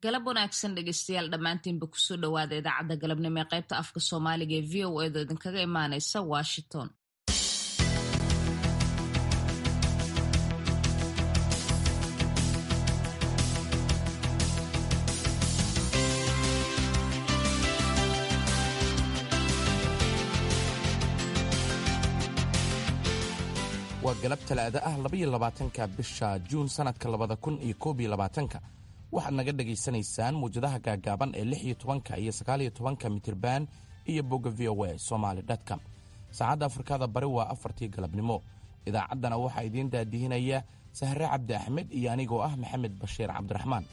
galab wanaagsan dhegeystayaal dhammaantiinba kusoo dhowaada idaacadda galabnimo ee qaybta afka soomaaliga ee v o edo idinkaga imaanaysa washington waa galab talaada ah labaiyo labaatanka bisha juun sannadka labada kun iyo koob iyo labaatanka waxaad naga dhegaysanaysaan muwjadaha gaagaaban ee lix iyo tobanka iyo sagaaliyo tobanka mitirban iyo bogga v o a somaali dtcom saacadda afrikada bari waa afartii galabnimo idaacaddana waxaa idiin daadihinaya sahre cabdi axmed iyo anigoo ah maxamed bashiir cabdiraxmaan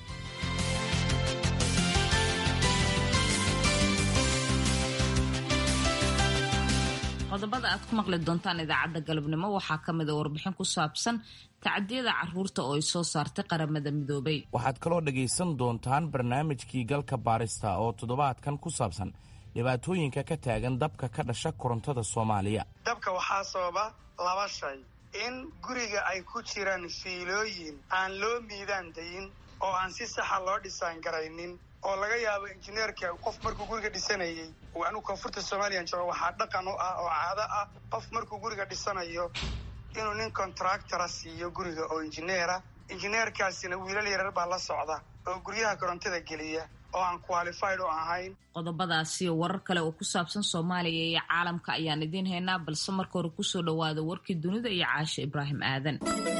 qodobada aad ku maqli doontaan idaacadda galabnimo waxaa ka mid a warbixin ku saabsan tacdiyada caruurta oo ay soo saartay qaramada midoobay waxaad kaloo dhegaysan doontaan barnaamijkii galka baarista oo toddobaadkan ku saabsan dhibaatooyinka ka taagan dabka ka dhasha korontada soomaaliya dabka waxaa sababa laba shay in guriga ay ku jiraan fiilooyin aan loo miidaan dayin oo aan si saxa loo dhisaan garaynin oo laga yaabo injineerka qof markuu guriga dhisanayay anigu koonfurta somaliyan joogo waxaa dhaqan u ah oo caado ah qof markuu guriga dhisanayo inuu nin contractora siiyo guriga oo injineera injineerkaasina wiilal yarar baa la socda oo guryaha korontada geliya oo aan qualified u ahayn qodobadaasi warar kale oo ku saabsan soomaaliya iyo caalamka ayaan idiin haynaa balse marka hore kusoo dhowaada warkii dunida iyo caashe ibraahim aadan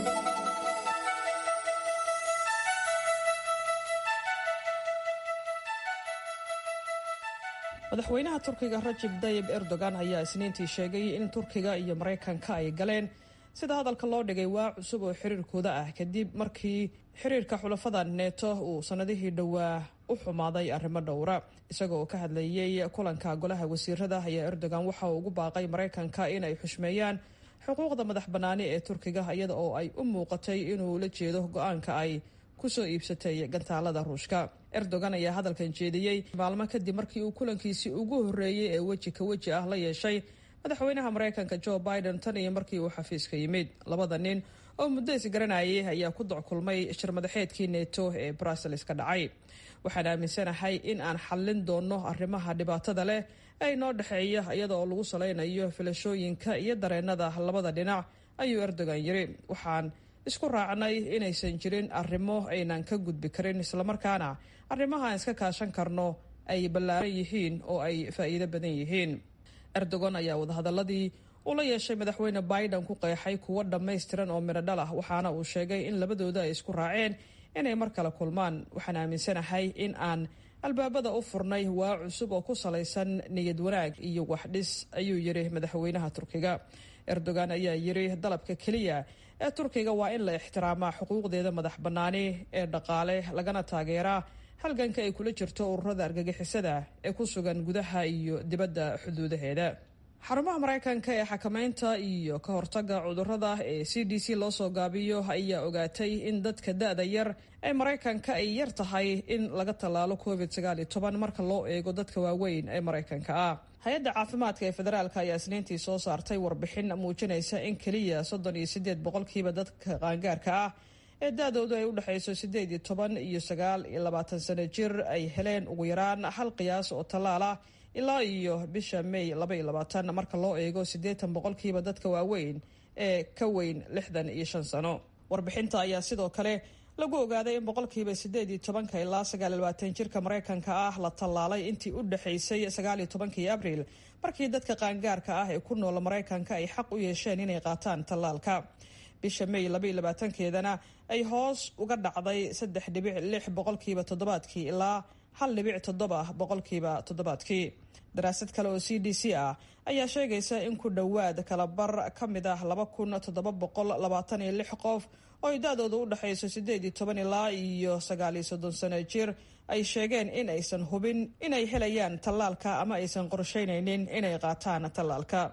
madaxweynaha turkiga rajib dayib erdogan ayaa isniintii sheegay in turkiga iyo maraykanka ay galeen sida hadalka loo dhigay waa cusub oo xiriirkooda ah kadib markii xiriirka xulafada neeto uu sannadihii dhowaa u xumaaday arrimo dhowra isagoo ka hadlayay kulanka golaha wasiirada ayaa erdogan waxa uu ugu baaqay maraykanka inay xushmeeyaan xuquuqda madax bannaani ee turkiga iyada oo ay u muuqatay inuu la jeedo go-aanka ay kusoo iibsatay gantaalada ruushka erdogan ayaa hadalkan jeediyey maalmo kadib markii uu kulankiisii ugu horreeyey ee weji ka weji ah la yeeshay madaxweynaha maraykanka joe biden tan iyo markii uu xafiiska yimid labada nin oo muddo isgaranayay ayaa ku doc kulmay shirmadaxeedkii neto ee brussels ka dhacay waxaan aaminsanahay in aan xallin doonno arrimaha dhibaatada leh ee inoo dhexeeya iyada oo lagu salaynayo filashooyinka iyo dareennada labada dhinac ayuu erdogan yiri waxaan isku raacnay inaysan jirin arrimo aynan ka gudbi karin islamarkaana arrimaha aan iska kaashan karno ay ballaaran yihiin oo ay faa'iido badan yihiin erdogan ayaa wadahadaladii uu la yeeshay madaxweyne biden ku qeexay kuwo dhammaystiran oo midho dhal ah waxaana uu sheegay in labadooda ay isku raaceen inay mar kale kulmaan waxaan aaminsanahay in aan albaabada u furnay waa cusub oo ku salaysan niyad wanaag iyo waxdhis ayuu yidhi madaxweynaha turkiga erdogan ayaa yidhi dalabka keliya ee turkiga waa in la ixtiraamaa xuquuqdeeda madax bannaani ee dhaqaale lagana taageeraa halganka ay kula jirto ururada argagixisada ee ku sugan gudaha iyo dibadda xuduudaheeda xarumaha maraykanka ee xakamaynta iyo ka hortagga cudurada ee c d c loo soo gaabiyo ayaa ogaatay in dadka da-da yar ee maraykanka ay yar tahay in laga tallaalo covid sagaal iyo toban marka loo eego dadka waaweyn ee maraykanka ah hay-adda caafimaadka ee federaalk ayaa isniintii soo saartay warbixin muujinaysa in keliya soddon iyo sideed boqolkiiba dadka qaangaarka ah ee da-doodu ay u dhexayso sideed iyo toban iyo sagaal iyo labaatan sano jir ay heleen ugu yaraan hal qiyaas oo tallaal ah ilaa iyo bisha may laba iyo labaatan marka loo eego siddeetan boqolkiiba dadka waaweyn ee ka weyn lixdan iyo shan sano warbixinta ayaa sidoo kale lagu ogaaday in boqolkiiba sideed iyo tobanka ilaa sagaal iyo labaatan jirka maraykanka ah la tallaalay intii u dhexaysay sagaal iyo tobankii abriil markii dadka qaangaarka ah ee ku noola maraykanka ay xaq u yeesheen inay qaataan tallaalka bisha may labaiyo labaatankeedana ay hoos uga dhacday saddex dhibic lix boqolkiiba toddobaadkii ilaa hal dhibic toddoba boqolkiiba toddobaadkii daraasad kale oo c d c ah ayaa sheegaysa in ku dhowaad kalabar ka mid ah laba kun toddoba boqol labaatan iyo lix qof oo ay da-dooda u dhexayso sideed iyo toban ilaa iyo sagaal iyo soddon sano jir ay sheegeen in aysan hubin inay helayaan tallaalka ama aysan qorsheynaynin inay qaataan tallaalka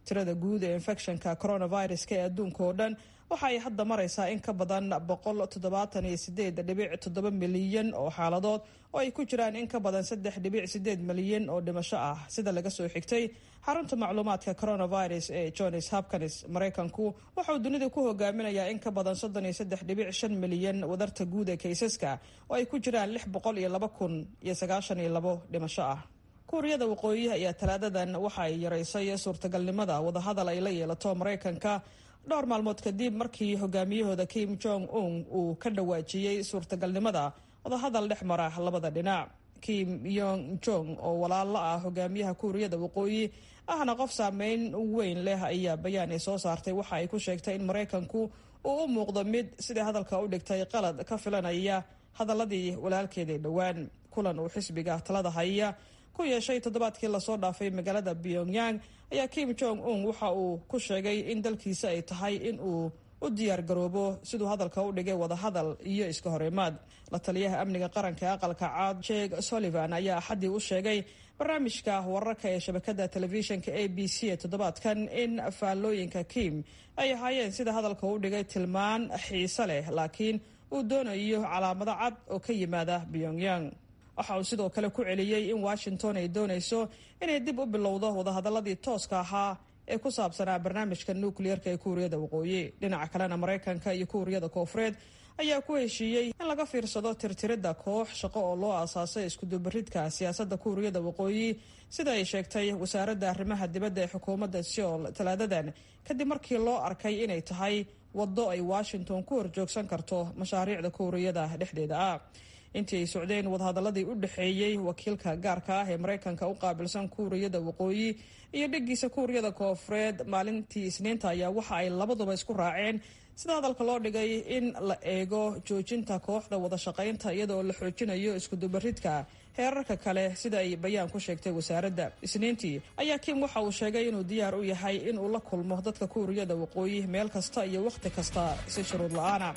tirada guud ee infectionka coronaviruska ee adduunka oo dhan waxa ay hadda maraysaa in ka badan boqol toddobaatan iyo sideed dhibic toddoba milyan oo xaaladood oo ay ku jiraan in ka badan saddex dhibic sideed milyan oo dhimasho ah sida laga soo xigtay xarunta macluumaadka coronavirus ee johns hopkins maraykanku waxauu dunida ku hogaaminayaa in ka badan soddon iyo saddex dhibic shan milyan wadarta guud ee kaysaska oo ay ku jiraan lix boqol iyo laba kun iyo sagaashan iyo labo dhimasho ah kuuriyada waqooyi ayaa talaadadan waxa ay yaraysay suurtagalnimada wadahadal ay la yeelato maraykanka dhowr maalmood kadib markii hogaamiyahooda kim jong un uu ka dhawaajiyey suurtagalnimada wadahadal dhex mara labada dhinac kim yong jong oo walaalo ah hogaamiyaha kuuriyada waqooyi ahna qof saameyn weyn leh ayaa bayaan ay soo saartay waxa ay ku sheegtay in maraykanku uu u muuqdo mid sidai hadalka u dhigtay qalad ka filanaya hadaladii walaalkeeday dhowaan kulan uu xisbiga talada haya ku yeeshay toddobaadkii lasoo dhaafay magaalada pyongyang ayaa kim jong un waxa uu ku sheegay in dalkiisa ay tahay in uu u diyaar garoobo siduu hadalka u dhigay wadahadal iyo iska horimaad la taliyaha amniga qaranka ee aqalka caad jek sullivan ayaa axaddii u sheegay barnaamijka wararka ee shabakada telefishinka a b c ee toddobaadkan in faallooyinka kim ay ahaayeen sida hadalka u dhigay tilmaan xiise leh laakiin uu doonayo calaamado cad oo ka yimaada pyongyang waxa uu sidoo kale ku celiyey in washington ay doonayso inay dib u bilowdo wadahadaladii tooska ahaa ee ku saabsanaa barnaamijka nukliyeerka ee kuuriyada waqooyi dhinaca kalena maraykanka iyo kuuriyada koofureed ayaa ku heshiiyey in laga fiirsado tirtiridda koox shaqo oo loo aasaasay iskudubaridka siyaasadda kuuriyada waqooyi sida ay sheegtay wasaaradda arrimaha dibadda ee xukuumadda seoul talaadadan kadib markii loo arkay inay tahay waddo ay washington ku horjoogsan karto mashaariicda kuuriyada dhexdeeda ah intii ay socdeen wadahadaladii u dhexeeyey wakiilka gaarka ah ee maraykanka u qaabilsan kuuriyada waqooyi iyo dheggiisa kuuriyada koofureed maalintii isniinta ayaa waxa ay labaduba isku raaceen sida hadalka loo dhigay in la eego joojinta kooxda wada shaqaynta iyadoo la xoojinayo iskudubaridka heerarka kale sida ay bayaan ku sheegtay wasaaradda isniintii ayaa kim waxa uu sheegay inuu diyaar u yahay inuu la kulmo dadka kuuriyada waqooyi meel kasta iyo wakhti kasta si shuruud la-aana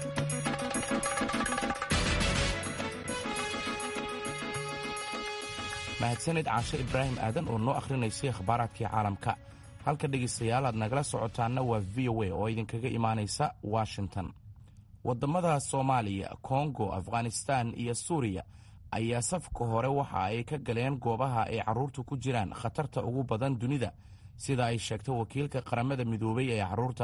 mahadsanid caashe ibraahim aadan oo noo akhrinaysay akhbaaraadkii caalamka halka dhegaystayaal aad nagala socotaanna waa v o a oo idinkaga imaanaysa washington waddamada soomaaliya kongo afghanistan iyo suuriya ayaa safka hore waxa ay ka galeen goobaha ay carruurtu ku jiraan khatarta ugu badan dunida sida ay sheegtay wakiilka qaramada midoobay ee carruurta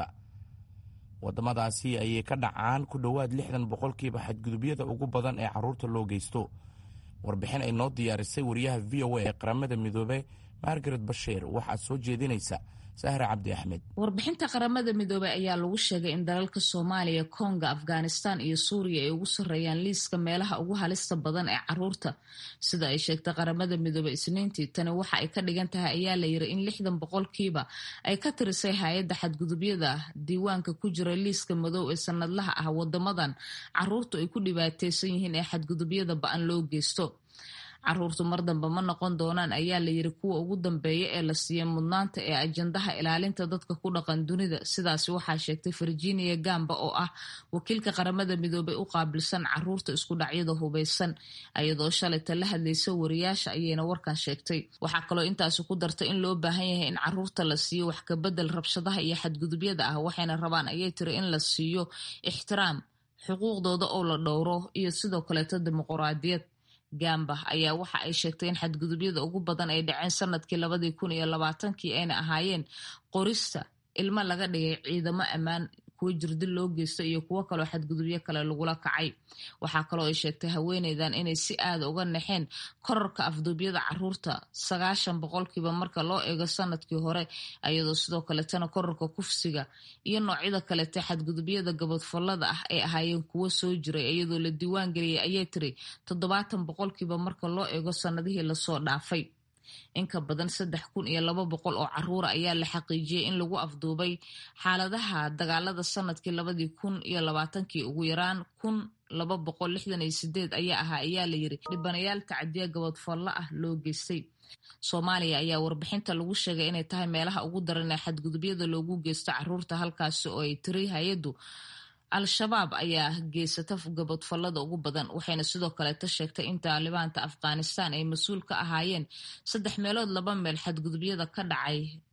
waddamadaasi ayay ka dhacaan ku dhowaad lixdan boqolkiiba xadgudubyada ugu badan ee carruurta loo geysto warbixin ay noo diyaarisay wariyaha v o a ee qaramada midoobe margaret bashiir waxaa soo jeedinaysa sahre cabdi axmed warbixinta qaramada midoobey ayaa lagu sheegay in dalalka soomaaliya konga afghanistan iyo suuriya ay ugu sarreeyaan liiska meelaha ugu halista badan ee caruurta sida ay sheegtay qaramada midoobey isniintii tani waxa ay ka dhigan tahay ayaa la yiri in lixdan boqolkiiba ay ka tirisay hay-adda xadgudubyada diiwaanka ku jira liiska madow ee sanadlaha ah wadamadan caruurtu ay ku dhibaateysan yihiin ee xadgudubyada ba-an loo geysto caruurtu mar dambe ma noqon doonaan ayaa la yiri kuwa ugu dambeeya ee la siiyey mudnaanta ee ajandaha ilaalinta dadka ku dhaqan dunida sidaasi waxaa sheegtay virginia gamba oo ah wakiilka qaramada midoobey u qaabilsan caruurta isku dhacyada hubeysan iyadoo shalayta la hadlaysa wariyaasha ayayna warkan sheegtay waxaa kaloo intaasi ku dartay in loo baahan yahay in caruurta la siiyo wax kabedel rabshadaha iyo xadgudubyada ah waxayna rabaan ayay tiri in la siiyo ixtiraam xuquuqdooda oo la dhowro iyo sidoo kaleeto dimuquraadiyad gamba ayaa waxa ay sheegtay in xadgudubyada ugu badan ay dhaceen sanadkii labadii kun iyo labaatankii ayna ahaayeen qorista ilmo laga dhigay ciidamo ammaan kuwo jirdil loo geysto iyo kuwo kaloo xadgudubyo kale lagula kacay waxaa kaloo ay sheegtay haweeneydan inay si aada uga naxeen korarka afduubyada caruurta sagaashan boqolkiiba marka loo eego sanadkii hore iyadoo sidoo kaletana korarka kufsiga iyo noocyada kalete xadgudubyada gabadfallada ah ay ahaayeen kuwo soo jiray iyadoo la diiwaan geliyay ayay tiri toddobaatan boqolkiiba marka loo eego sanadihii lasoo dhaafay inka badan saddex kun iyo laba boqol oo caruura ayaa la xaqiijiyey in lagu afduubay xaaladaha dagaalada sanadkii labadii kun iyo labaatankii ugu yaraan kun laba boqol lixdan iyo sideed ayaa ahaa ayaa la yiri dhibanayaal tacdiya gabadfallo ah loo geystay soomaaliya ayaa warbixinta lagu sheegay inay tahay meelaha ugu daran ee xadgudubyada loogu geysto caruurta halkaasi oo ay tiri hay-addu al-shabaab ayaa geysata gabadfallada ugu badan waxayna sidoo kaleeta sheegtay in taalibaanta afghanistan ay mas-uul ka ahaayeen saddex meelood laba meel xadgudubyada ka dhacay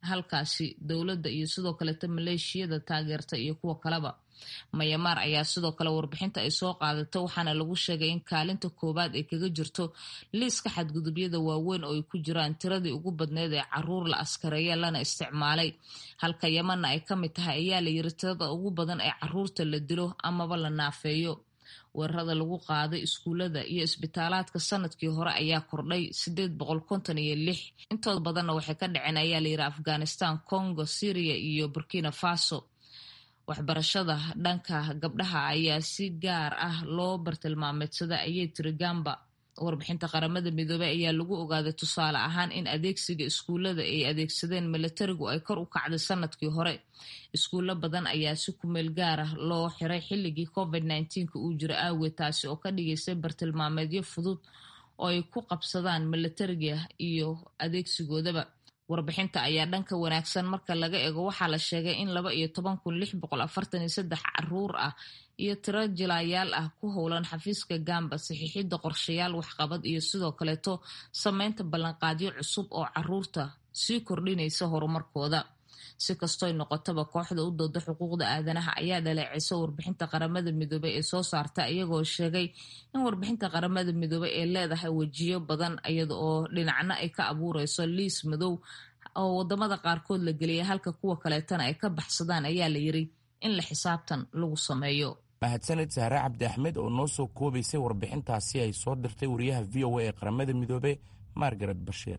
halkaasi dowladda iyo sidoo kaleeta maleeshiyada taageerta iyo kuwa kaleba mayamaar ayaa sidoo kale warbixinta ay soo qaadato waxaana lagu sheegay in kaalinta koowaad ay kaga jirto liiska xadgudubyada waaweyn oo ay ku jiraan tiradii ugu badneyd ee caruur la askareeya lana isticmaalay halka yemanna ay ka mid tahay ayaa la yiri tirada ugu badan ee caruurta la dilo amaba la naafeeyo weerarada lagu qaaday iskuullada iyo isbitaalaadka sanadkii hore ayaa kordhay sideed boqol konton iyo lix intooda badanna waxay ka dhaceen ayaa layidhi afghanistan congo syria iyo burkina faso waxbarashada dhanka gabdhaha ayaa si gaar ah loo bartilmaameedsada ayay tiri gamba warbixinta qaramada midoobey ayaa lagu ogaaday tusaale ahaan in adeegsiga iskuullada ay adeegsadeen milatarigu ay kor u kacday sanadkii hore iskuullo badan ayaa si kumeel gaar ah loo xiray xilligii covid nneteen-ka uu jiro aageed taasi oo ka dhigaysay bartilmaameedyo fudud oo ay ku qabsadaan milatariga iyo adeegsigoodaba warbixinta ayaa dhanka wanaagsan marka laga eego waxaa la sheegay in laba iyo toban kun lix boqol afartan iyo saddex caruur ah iyo tiro jilaayaal ah ku howlan xafiiska gamba saxiixidda qorshayaal waxqabad iyo sidoo kaleeto sameynta ballanqaadyo cusub oo caruurta sii kordhinaysa horumarkooda si kastoy noqotaba kooxda u dooda xuquuqda aadanaha ayaa dhaleecisa warbixinta qaramada midoobey ee soo saarta iyagoo sheegay in warbixinta qaramada midoobey ay leedahay wejiyo badan iyada oo dhinacna ay ka abuureyso liis madow oo wadamada qaarkood la geliyay halka kuwa kaleetana ay ka baxsadaan ayaa la yiri in la xisaabtan lagu sameeyo mahadsaned sahre cabdi axmed oo noo soo koobaysay warbixintaasi ay soo dirtay wariyaha v o a ee qaramada midoobe margaret bashiir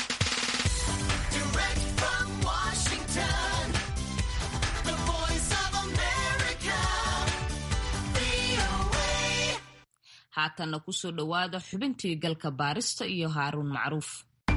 haatanna kusoo dhowaada xubintii galka baarista iyo haaruun macruuf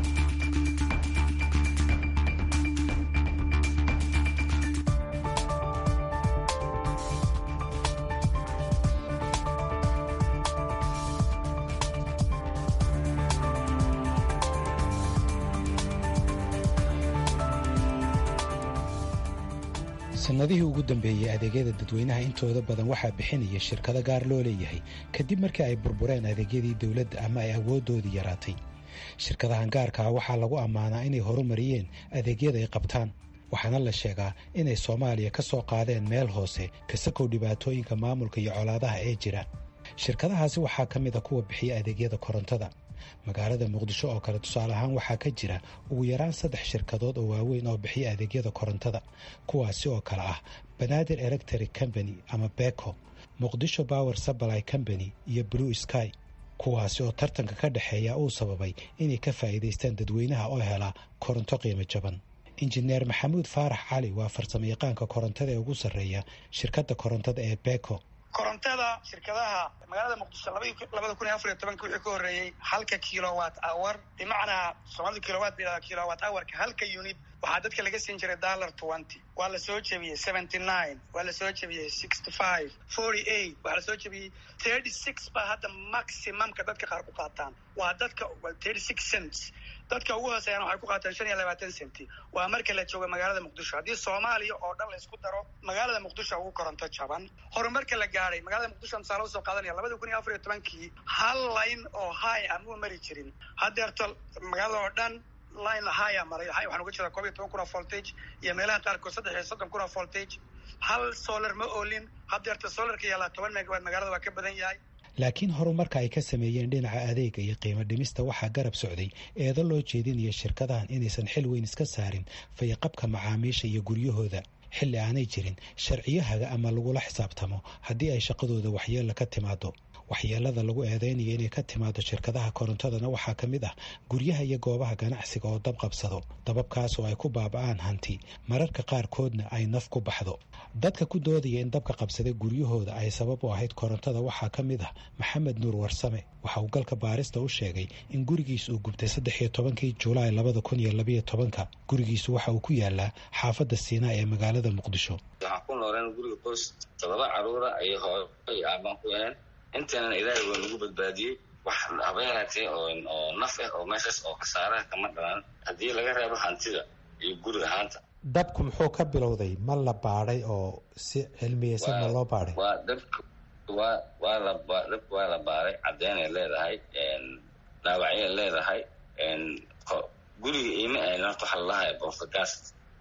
sannadihii ugu dambeeyey adeegyada dadweynaha intooda badan waxaa bixinaya shirkado gaar loo leeyahay kadib markii ay burbureen adeegyadii dowladda ama ay awooddoodii yaraatay shirkadahan gaarkaa waxaa lagu ammaanaa inay horumariyeen adeegyada ay qabtaan waxaana la sheegaa inay soomaaliya ka soo qaadeen meel hoose kasakow dhibaatooyinka maamulka iyo colaadaha ee jira shirkadahaasi waxaa ka mid a kuwa bixiya adeegyada korontada magaalada muqdisho oo kale tusaale ahaan waxaa ka jira ugu yaraan saddex shirkadood oo waaweyn oo bixiya adeegyada korontada kuwaasi oo kale ah banaadir electric company ama beko muqdisho power supply company iyo blue sky kuwaasi oo tartanka ka dhexeeya uu sababay inay ka faa'iidaystaan dadweynaha oo helaa koronto qiimo jaban injineer maxamuud faarax cali waa farsamo yaqaanka korontada ee ugu sarreeya shirkadda korontada ee beko korontada shirkadaha magaalada muqdisho labada kun iyo afar iyo tobanka wixii ka horreeyey halka kilowat hour bimacnaa soomaalida kilowat ba kilowat hourka halka unit waxaa dadka laga siin jiray dollar twenty waa la soo jebiyey seventy nine waa la soo jebiyey sixty five forty eight waxaa la soo jebiyey thirty six baa hadda maximumka dadka qaar ku qaataan waa dadka thirty six cents dadka ugu hooseeyana waxay ku qaataan shan iyo labaatan centi waa marka la joogo magaalada muqdisho haddii soomaaliya oo dhan la isku daro magaalada muqdisho ugu koronto jaban horumarka la gaadhay magaalada muqdisho misaalo usoo qaadanaya labada kun iyo afar iyo tobankii hal line oo high ah muu mari jirin haddeerto magaalada oo dhan line high maray high waxaan uga jeedaa koob iyo toban kun oo voltage iyo meelaha qaarkood saddex iyo soddon kun oo voltage hal solar ma oolin haddeerto solarka yaalaa toban megawatt magaalada waa ka badan yahay laakiin horumarka ay ka sameeyeen dhinaca adeega iyo qiimo dhimista waxaa garab socday eedo loo jeedinaya shirkadahan inaysan xil weyn iska saarin fayaqabka macaamiisha iyo guryahooda xilli aanay jirin sharciyahaga ama lagula xisaabtamo haddii ay shaqadooda waxyeella ka timaado waxyeelada lagu eedeynayo inay ka timaado shirkadaha korontadana waxaa ka mid ah guryaha iyo goobaha ganacsiga oo dab qabsado dababkaas oo ay ku baaba'aan hanti mararka qaarkoodna ay naf ku baxdo dadka ku doodaya in dabka qabsaday guryahooda ay sabab u ahayd korontada waxaa ka mid ah maxamed nuur warsame waxa uu galka baarista u sheegay in gurigiis uu gubtay saddex iyo tobankii julaay labada kun iyo labayo tobanka gurigiisu waxa uu ku yaalaa xaafadda siinaa ee magaalada muqdisho waxaan ku nooleen guriga qoys todoba caruura iyo hooyo iyo aabaan ku yahaen intaanan ilaahay waa nagu badbaadiyey wax habeenatee oo naf ah oo meeshaas oo khasaaraha kama dhalan haddii laga reebo hantida iyo guri ahaanta dabku muxuu ka bilowday ma la baadhay oo si cilmiyeysan ma loo baadhay waa dabka waa waa la dabka waa la baaday caddeynay leedahay dhaawacyay leedahay guriga iima ahayn horta waxa lalahay borfagaas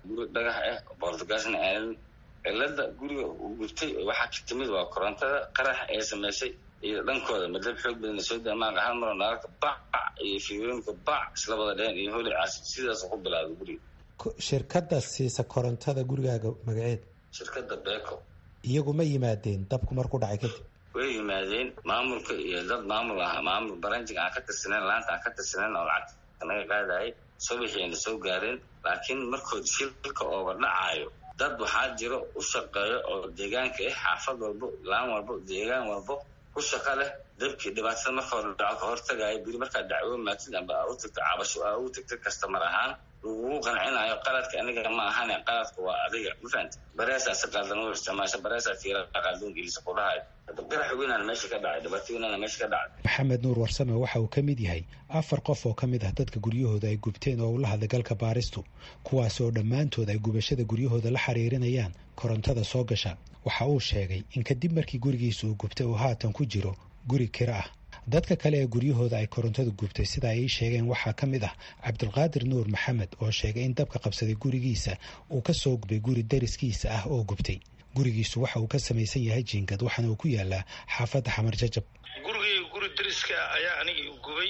guri dhagax ah bortugasna aanin cilada guriga uu gubtay waxaa ka timid waa korontada qarax ee samaysay iyo dhankooda madab xoog badan soo damaaq hal maro naalka bac iyo fiirooyinka bac isla wada dheen iyo holi caasi sidaas ku bilaabay guriga shirkada siisa korontada gurigaaga magaceed shirkada beco iyagu ma yimaadeen dabku markuu dhacay kadib way yimaadeen maamulka iyo dad maamul ah maamul baranjig aan ka tirsaneyn laanta aan ka tirsaneyn oo lacagta naga qaadayay subaxiina soo gaareen laakiin markood shilka ooga dhacaayo dad waxaa jiro u shaqeeyo oo deegaanka ah xaafad walbo laan walbo deegaan walbo ku shaqa leh dabkii dhibaatada marka hore dhaco ka hortagaayo biri markaad dacwo maatid amba aa u tagto cabasho aa u tagta kastamar ahaan lagugu qancinayo qaladka aniga ma ahan qaladka waa adiga ma fahamti bareesaa si qaldan u isticmaasha bareesaa fiira qaldan gelisa ku dhahayo qarax weynaan meesha ka dhacay dhibaato weynaan meesha ka dhacay maxamed nuur warsame waxa uu ka mid yahay afar qof oo ka mid ah dadka guryahooda ay gubteen oo ula hadlay galka baaristu kuwaas oo dhammaantood ay gubashada guryahooda la xiriirinayaan korontada soo gasha waxa uu sheegay in kadib markii gurigiisa uu gubtay uu haatan ku jiro guri kiro ah dadka kale ee guryahooda ay korontadu gubtay sida ay ii sheegeen waxaa ka mid ah cabdulqaadir nuur maxamed oo sheegay in dabka qabsaday gurigiisa uu ka soo gubay guri dariskiisa ah oo gubtay gurigiisu waxa uu ka samaysan yahay jiingad waxaana uu ku yaalaa xaafadda xamar jajab gurigay guri dariska ayaa anigii gubay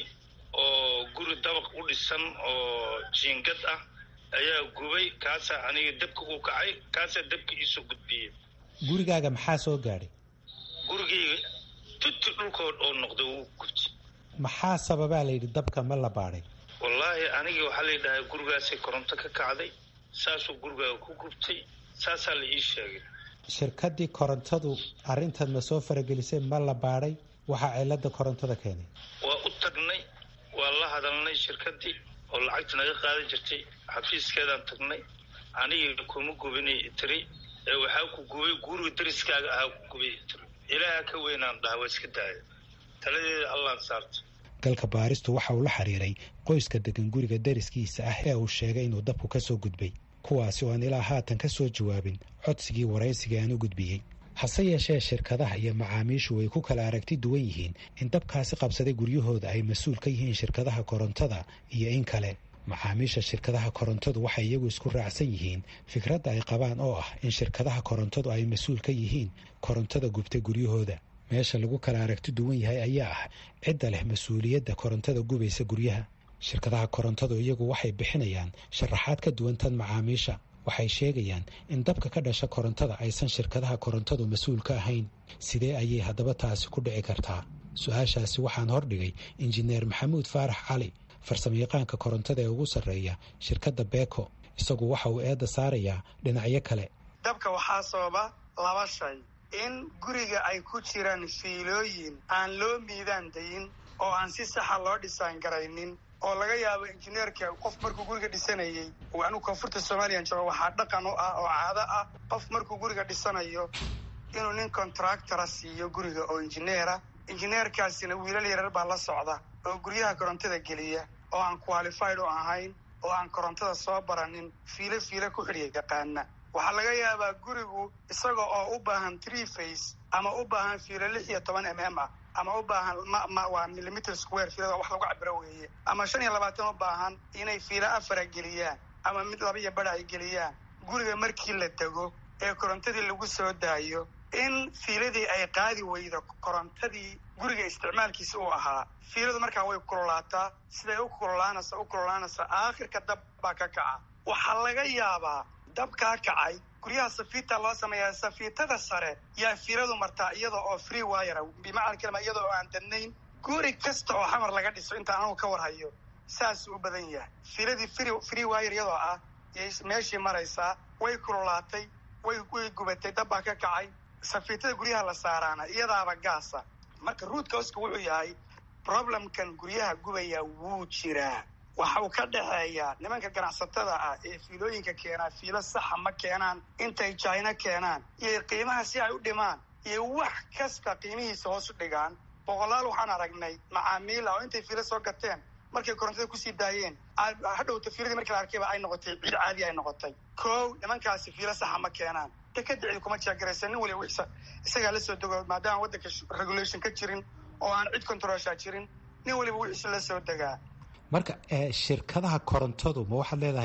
oo guri dabaq u dhisan oo jiingad ah ayaa gubay kaasaa aniga dabka u kacay kaasaa dabka iisoo gudbiyey gurigaaga maxaa soo gaadhay gurigayga tuti dhulkood oo noqday wuu gubtay maxaa sababaa layidhi dabka ma la baadhay wallaahi anigii waxaa layidhahaa gurigaasay koronto ka kacday saasuu gurigaaga ku gubtay saasaa la ii sheegay shirkaddii korontadu arrintan ma soo faragelisay ma la baadhay waxaa cilada korontada keenay waa u tagnay waa la hadalnay shirkaddii oo lacagta naga qaadan jirtay xafiiskeedaan tagnay anigii kuma gubinay tiri ee waxaa ku gubay guriga dariskaaga ahaa ku gubay tiri ilaaha ka weynaan dhaha waa iska daaya taladeeda allaan saarta galka baaristu waxa uu la xiriiray qoyska degan guriga dariskiisa ah ee uu sheegay inuu dabku ka soo gudbay kuwaasi oo aan ilaa haatan ka soo jawaabin codsigii waraysiga aan u gudbiyey hase yeeshee shirkadaha iyo macaamiishu way ku kala aragti duwan yihiin in dabkaasi qabsaday guryahooda ay mas-uul ka yihiin shirkadaha korontada iyo in kale macaamiisha shirkadaha korontadu waxay iyagu isku raacsan yihiin fikradda ay qabaan oo ah in shirkadaha korontadu ay mas-uul ka yihiin korontada gubtay guryahooda meesha lagu kala aragti duwan yahay ayaa ah cidda leh mas-uuliyadda korontada gubaysa guryaha shirkadaha korontadu iyagu waxay bixinayaan sharaxaad ka duwan tan macaamiisha waxay sheegayaan in dabka ka dhasha korontada aysan shirkadaha korontadu mas-uul ka ahayn sidee ayay haddaba taasi ku dhici kartaa su-aashaasi waxaan hordhigay injineer maxamuud faarax cali farsamayaqaanka korontada ee ugu sarreeya shirkadda beko isagu waxa uu eedda saarayaa dhinacyo kale dabka waxaa sababa laba shay in guriga ay ku jiraan fiilooyin aan loo miidaan dayin oo aan si saxa loo dhisaan garaynin oo laga yaabo injineerka qof markuu guriga dhisanayey anigu koonfurta somaliyan jooga waxaa dhaqan u ah oo caado ah qof markuu guriga dhisanayo inuu nin contractora siiyo guriga oo injineera injineerkaasina wiilal yarar baa la socda oo guryaha korontada geliya oo aan qualified u ahayn oo aan korontada soo baranin fiilo fiilo ku xidhiya yaqaana waxaa laga yaabaa gurigu isaga oo u baahan tree face ama u baahan fiilo lix iyo toban m m ah ama u baahan waa millimeter square fiilada wax lagu cabiro weeye ama shan iyo labaatan u baahan inay fiilo afara geliyaan ama mid laba iyo bara ay geliyaan guriga markii la dego ee korontadii lagu soo daayo in fiiladii ay qaadi weydo korontadii guriga isticmaalkiisa uu ahaa fiiladu markaa way kululaataa siday u kululaanaysa u kululaanaysa aakhirka dab baa ka kaca waxaa laga yaabaa dabkaa kacay guryaha safiita loo sameeyaa safiitada sare yaa fiiladu martaa iyada oo free wire bimacna kalima iyada oo aan dadnayn guri kasta oo xamar laga dhiso inta anagu ka warhayo saasuu u badan yahay fiiladii free wire iyadoo ah yay meeshii maraysaa way kululaatay way way gubatay dabbaa ka kacay safiitada guryaha la saaraana iyadaaba gaasa marka ruudka hoska wuxuu yahay problemkan guryaha gubaya wuu jiraa waxa uu ka dhexeeyaa nimanka ganacsatada ah ee fiilooyinka keenaa fiilo saxa ma keenaan intay jina keenaan iyo qiimaha si ay u dhimaan iyo wax kasta qiimihiisa hoos u dhigaan boqolaal waxaan aragnay macaamiil ah oo intay fiilo soo gateen markay korontada kusii daayeen hadhowta fiiladii markii la arkayba ay noqotay ciid caadi ay noqotay kow nimankaasi fiilo saxa ma keenaan dekada cid kuma jeegaraysa nin waliba wixisa isagaa la soo dego maadaama waddanka regulation ka jirin oo aan cid controlshaa jirin nin waliba wixiisa la soo degaa marka shirkadaha korontadu ma waxaad leedahay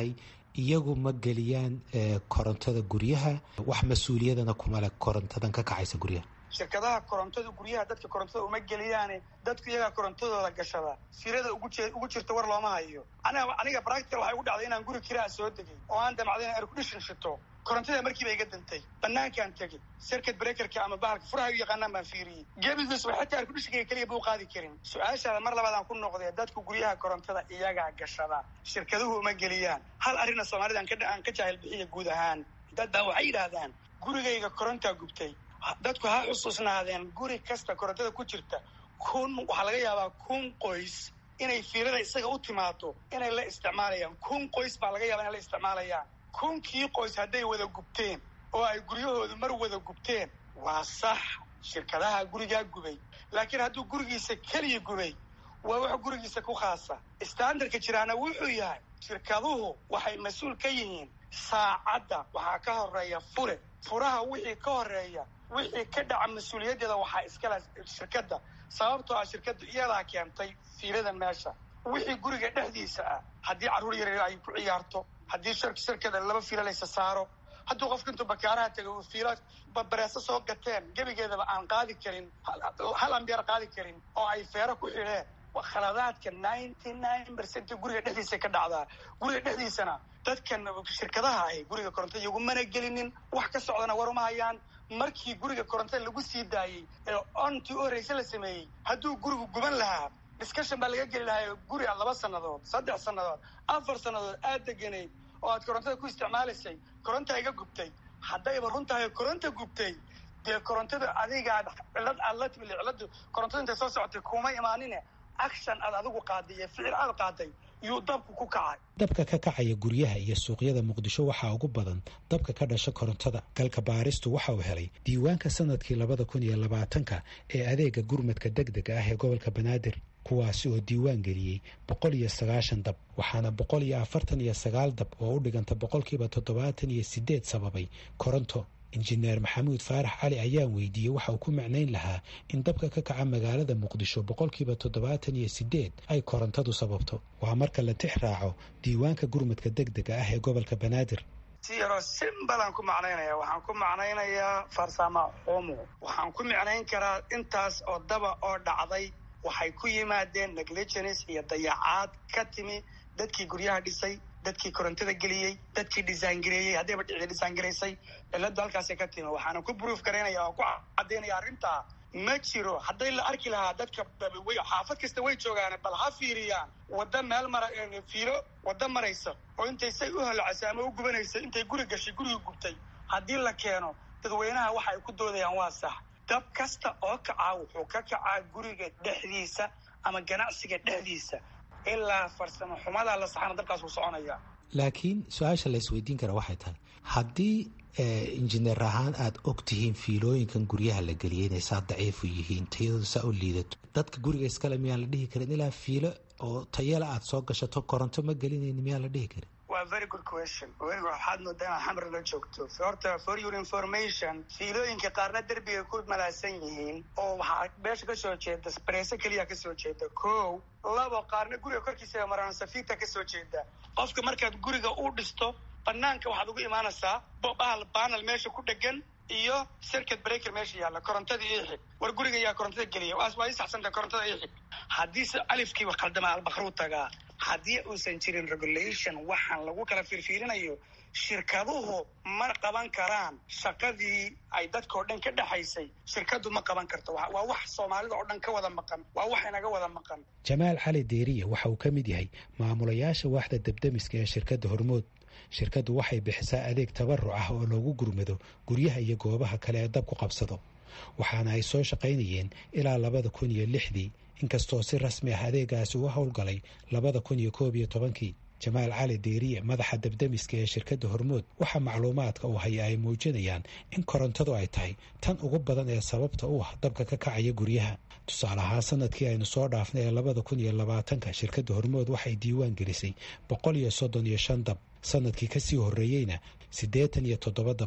iyagu ma geliyaan korontada guryaha wax mas-uuliyadana kuma leh korontadan ka kacaysa guryaha shirkadaha korontada guryaha dadka korontada uma geliyaane dadku iyagaa korontadooda gashada sirada ugu jirta war looma hayo aniga bractical waxay ugu dhacday inaan guri kiraa soo degay oo aan damacday in aircondition shito korontada markiiba iga dantay banaankaan tegey circuit breakerka ama bahalka furaha u yaqaanaan baan fiiriyey gebigiis wa xataa airconditionka keliya buu qaadi karin su-aashaada mar labaadaan ku noqdee dadku guryaha korontada iyagaa gashada shirkaduhu uma geliyaan hal arrinna soomaalida aan ka jaahil bixiya guud ahaan dad baa waxay yidhaahdaan gurigayga korontaa gubtay dadku ha xusuusnaadeen guri kasta korontada ku jirta kun waxaa laga yaabaa kun qoys inay fiilada isaga u timaado inay la isticmaalayaan kun qoys baa laga yaaba inay la isticmaalayaan kunkii qoys hadday wada gubteen oo ay guryahoodu mar wada gubteen waa sax shirkadaha gurigaa gubay laakiin hadduu gurigiisa keliya gubay waa wax gurigiisa ku khaasa standardka jiraana wuxuu yahay shirkaduhu waxay mas-uul ka yihiin saacadda waxaa ka horeeya fure furaha wixii ka horeeya wixii ka dhaca mas-uuliyaddeeda waxaa iskale shirkadda sababtoo ah shirkaddu iyadaa keentay fiilada meesha wixii guriga dhexdiisa ah haddii carruur yaryar ay ku ciyaarto haddii shirkada laba fiilo laysa saaro hadduu qofka intuu bakaaraha tegay uu fiilo bareeso soo gateen gebigeedaba aan qaadi karin hal ambeer qaadi karin oo ay feero ku xidheen khaladaadka ninety nine percent guriga dhexdiisa ka dhacdaa guriga dhexdiisana dadkan shirkadaha ahi guriga korontada igumana gelinin wax ka socdana war uma hayaan markii guriga korontada lagu sii daayey ee ontii u horreyse la sameeyey hadduu gurigu guban lahaa discussion baa laga geli lahaa guri a laba sannadood saddex sannadood afar sannadood aad deganayd oo aad korontada ku isticmaalaysay koronta iga gubtay haddayba runtahay koronta gubtay dee korontada adigaad cilad aad la timid ciladu korontada intay soo socotay kuma imaanine action aad adigu qaaday iyo ficil aad qaaday yuu dabku ku kacay dabka ka kacaya guryaha iyo suuqyada muqdisho waxaa ugu badan dabka ka dhasha korontada galka baaristu waxa uu helay diiwaanka sanadkii labada kun iyo labaatanka ee adeega gurmadka deg dega ah ee gobolka banaadir kuwaasi oo diiwaan geliyey boqol iyo sagaashan dab waxaana boqol iyo afartan iyo sagaal dab oo u dhiganta boqolkiiba toddobaatan iyo sideed sababay koronto injineer maxamuud faarax cali ayaan weydiiyey waxa uu ku macnayn lahaa in dabka ka kaca magaalada muqdisho boqolkiiba toddobaatan iyo sideed ay korontadu sababto waa marka la tix raaco diiwaanka gurmadka deg dega ah ee gobolka banaadir si yaroo simbalaan ku macnaynaya waxaan ku macnaynayaa farsama xumo waxaan ku micnayn karaa intaas oo daba oo dhacday waxay ku yimaadeen negligence iyo dayacaad ka timi dadkii guryaha dhisay dadkii korontada geliyey dadkii dhisaangareeyey haddayba dhici dhisaangaraysay cilada halkaasay ka timi waxaana ku bruuf garaynaya oo ku cadaynaya arrintaa ma jiro hadday la arki lahaa dadka xaafad kasta way joogaan bal ha fiiriyaan wadda meel mara fiilo wadda maraysa oo intay say u holocasay ama u gubanaysa intay guri gashay guriga gubtay haddii la keeno dadweynaha waxa ay ku doodayaan waa sax dab kasta oo kacaa wuxuu ka kacaa guriga dhexdiisa ama ganacsiga dhexdiisa ilaa farsamo xumadaa la saxana dabkaas uu soconaya laakiin su-aasha la isweydiin kara waxay tahay haddii injineer ahaan aada og tihiin fiilooyinkan guryaha la geliyay inay saa daciifu yihiin tayadooda saa u liidato dadka guriga iskale miyaan la dhihi karin ilaa fiilo oo tayala aada soo gashato koronto ma gelinayni miyaan la dhihi karin waa very good question waxaad moodaa inaad xamri la joogto horta for your information fiilooyinka qaarna derbiga ku malaasan yihiin oo waxaa meesha kasoo jeeda bareese keliya kasoo jeeda ko labo qaarna guriga korkiisa maraan safiita kasoo jeeda qofka markaad guriga u dhisto banaanka waxaad ugu imaanaysaa bahal banal meesha ku dhegan iyo circuit breaker meesha yaalla korontada ii xig war guriga yaa korontada geliya waas waa ii saxsanta korontada ii xig haddiise alifkiiba khaldama albakru tagaa haddii uusan jirin regulation waxaan lagu kala fiirfiirinayo shirkaduhu ma qaban karaan shaqadii ay dadka oo dhan ka dhexaysay shirkadu ma qaban karto waa wax soomaalida oo dhan ka wada maqan waa wax inaga wada maqan jamaal cali deeriye waxa uu ka mid yahay maamulayaasha waaxda debdemiska ee shirkadda hormood shirkaddu waxay bixisaa adeeg tabaruc ah oo loogu gurmado guryaha iyo goobaha kale ee dab ku qabsado waxaana ay soo shaqaynayeen ilaa labada kun iyo lixdii inkastoo si rasmi ah adeegaasi uga howlgalay labada kun iyo koob iyo tobankii jamaal cali deeriye madaxa debdemiska ee shirkadda hormood waxaa macluumaadka uu haya ay muujinayaan in korontadu ay tahay tan ugu badan ee sababta u ah dabka ka kacaya guryaha tusaale ahaan sanadkii aynu soo dhaafnay ee labada kun iyo labaatanka shirkadda hormood waxay diiwaan gelisay boqol iyo soddon iyo shan dab sanadkii kasii horreeyeyna siddeetan iyo toddoba dab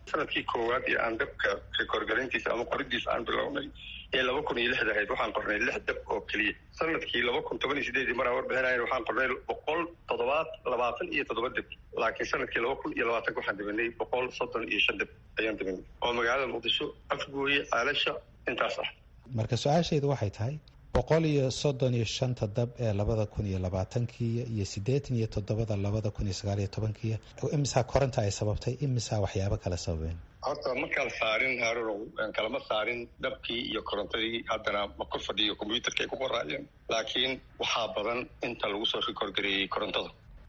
sanadkii koowaad ee aan dabka rekoorgarintiisa ama qoridiisa aan bilownay ee laba kun iyo lixda ahayd waxaan qornay lix dab oo keliya sanadkii laba kun toban iyo sideedii maraan warbixinayn waxaan qornay boqol toddobaad labaatan iyo toddoba dab laakiin sanadkii laba kun iyo labaatanka waxaan dabinay boqol soddon iyo shan dab ayaan dabinay oo magaalada muqdisho afgooye caalasha intaas ah marka su-aashaydu waxay tahay boqol iyo soddon iyo shanta dab ee labada kun iyo labaatankiiya iyo siddeetan iyo toddobada labada kun iyo sagaal iyo tobankiiya imisaa koronta ay sababtay imisaa waxyaabo kala sababeen horta ma kala saarin haarunow kalama saarin dabkii iyo korontadii haddana ma kor fadhiyo combyuutarka ay ku qoraayeen laakiin waxaa badan inta lagu soo rikoorgareeyey korontada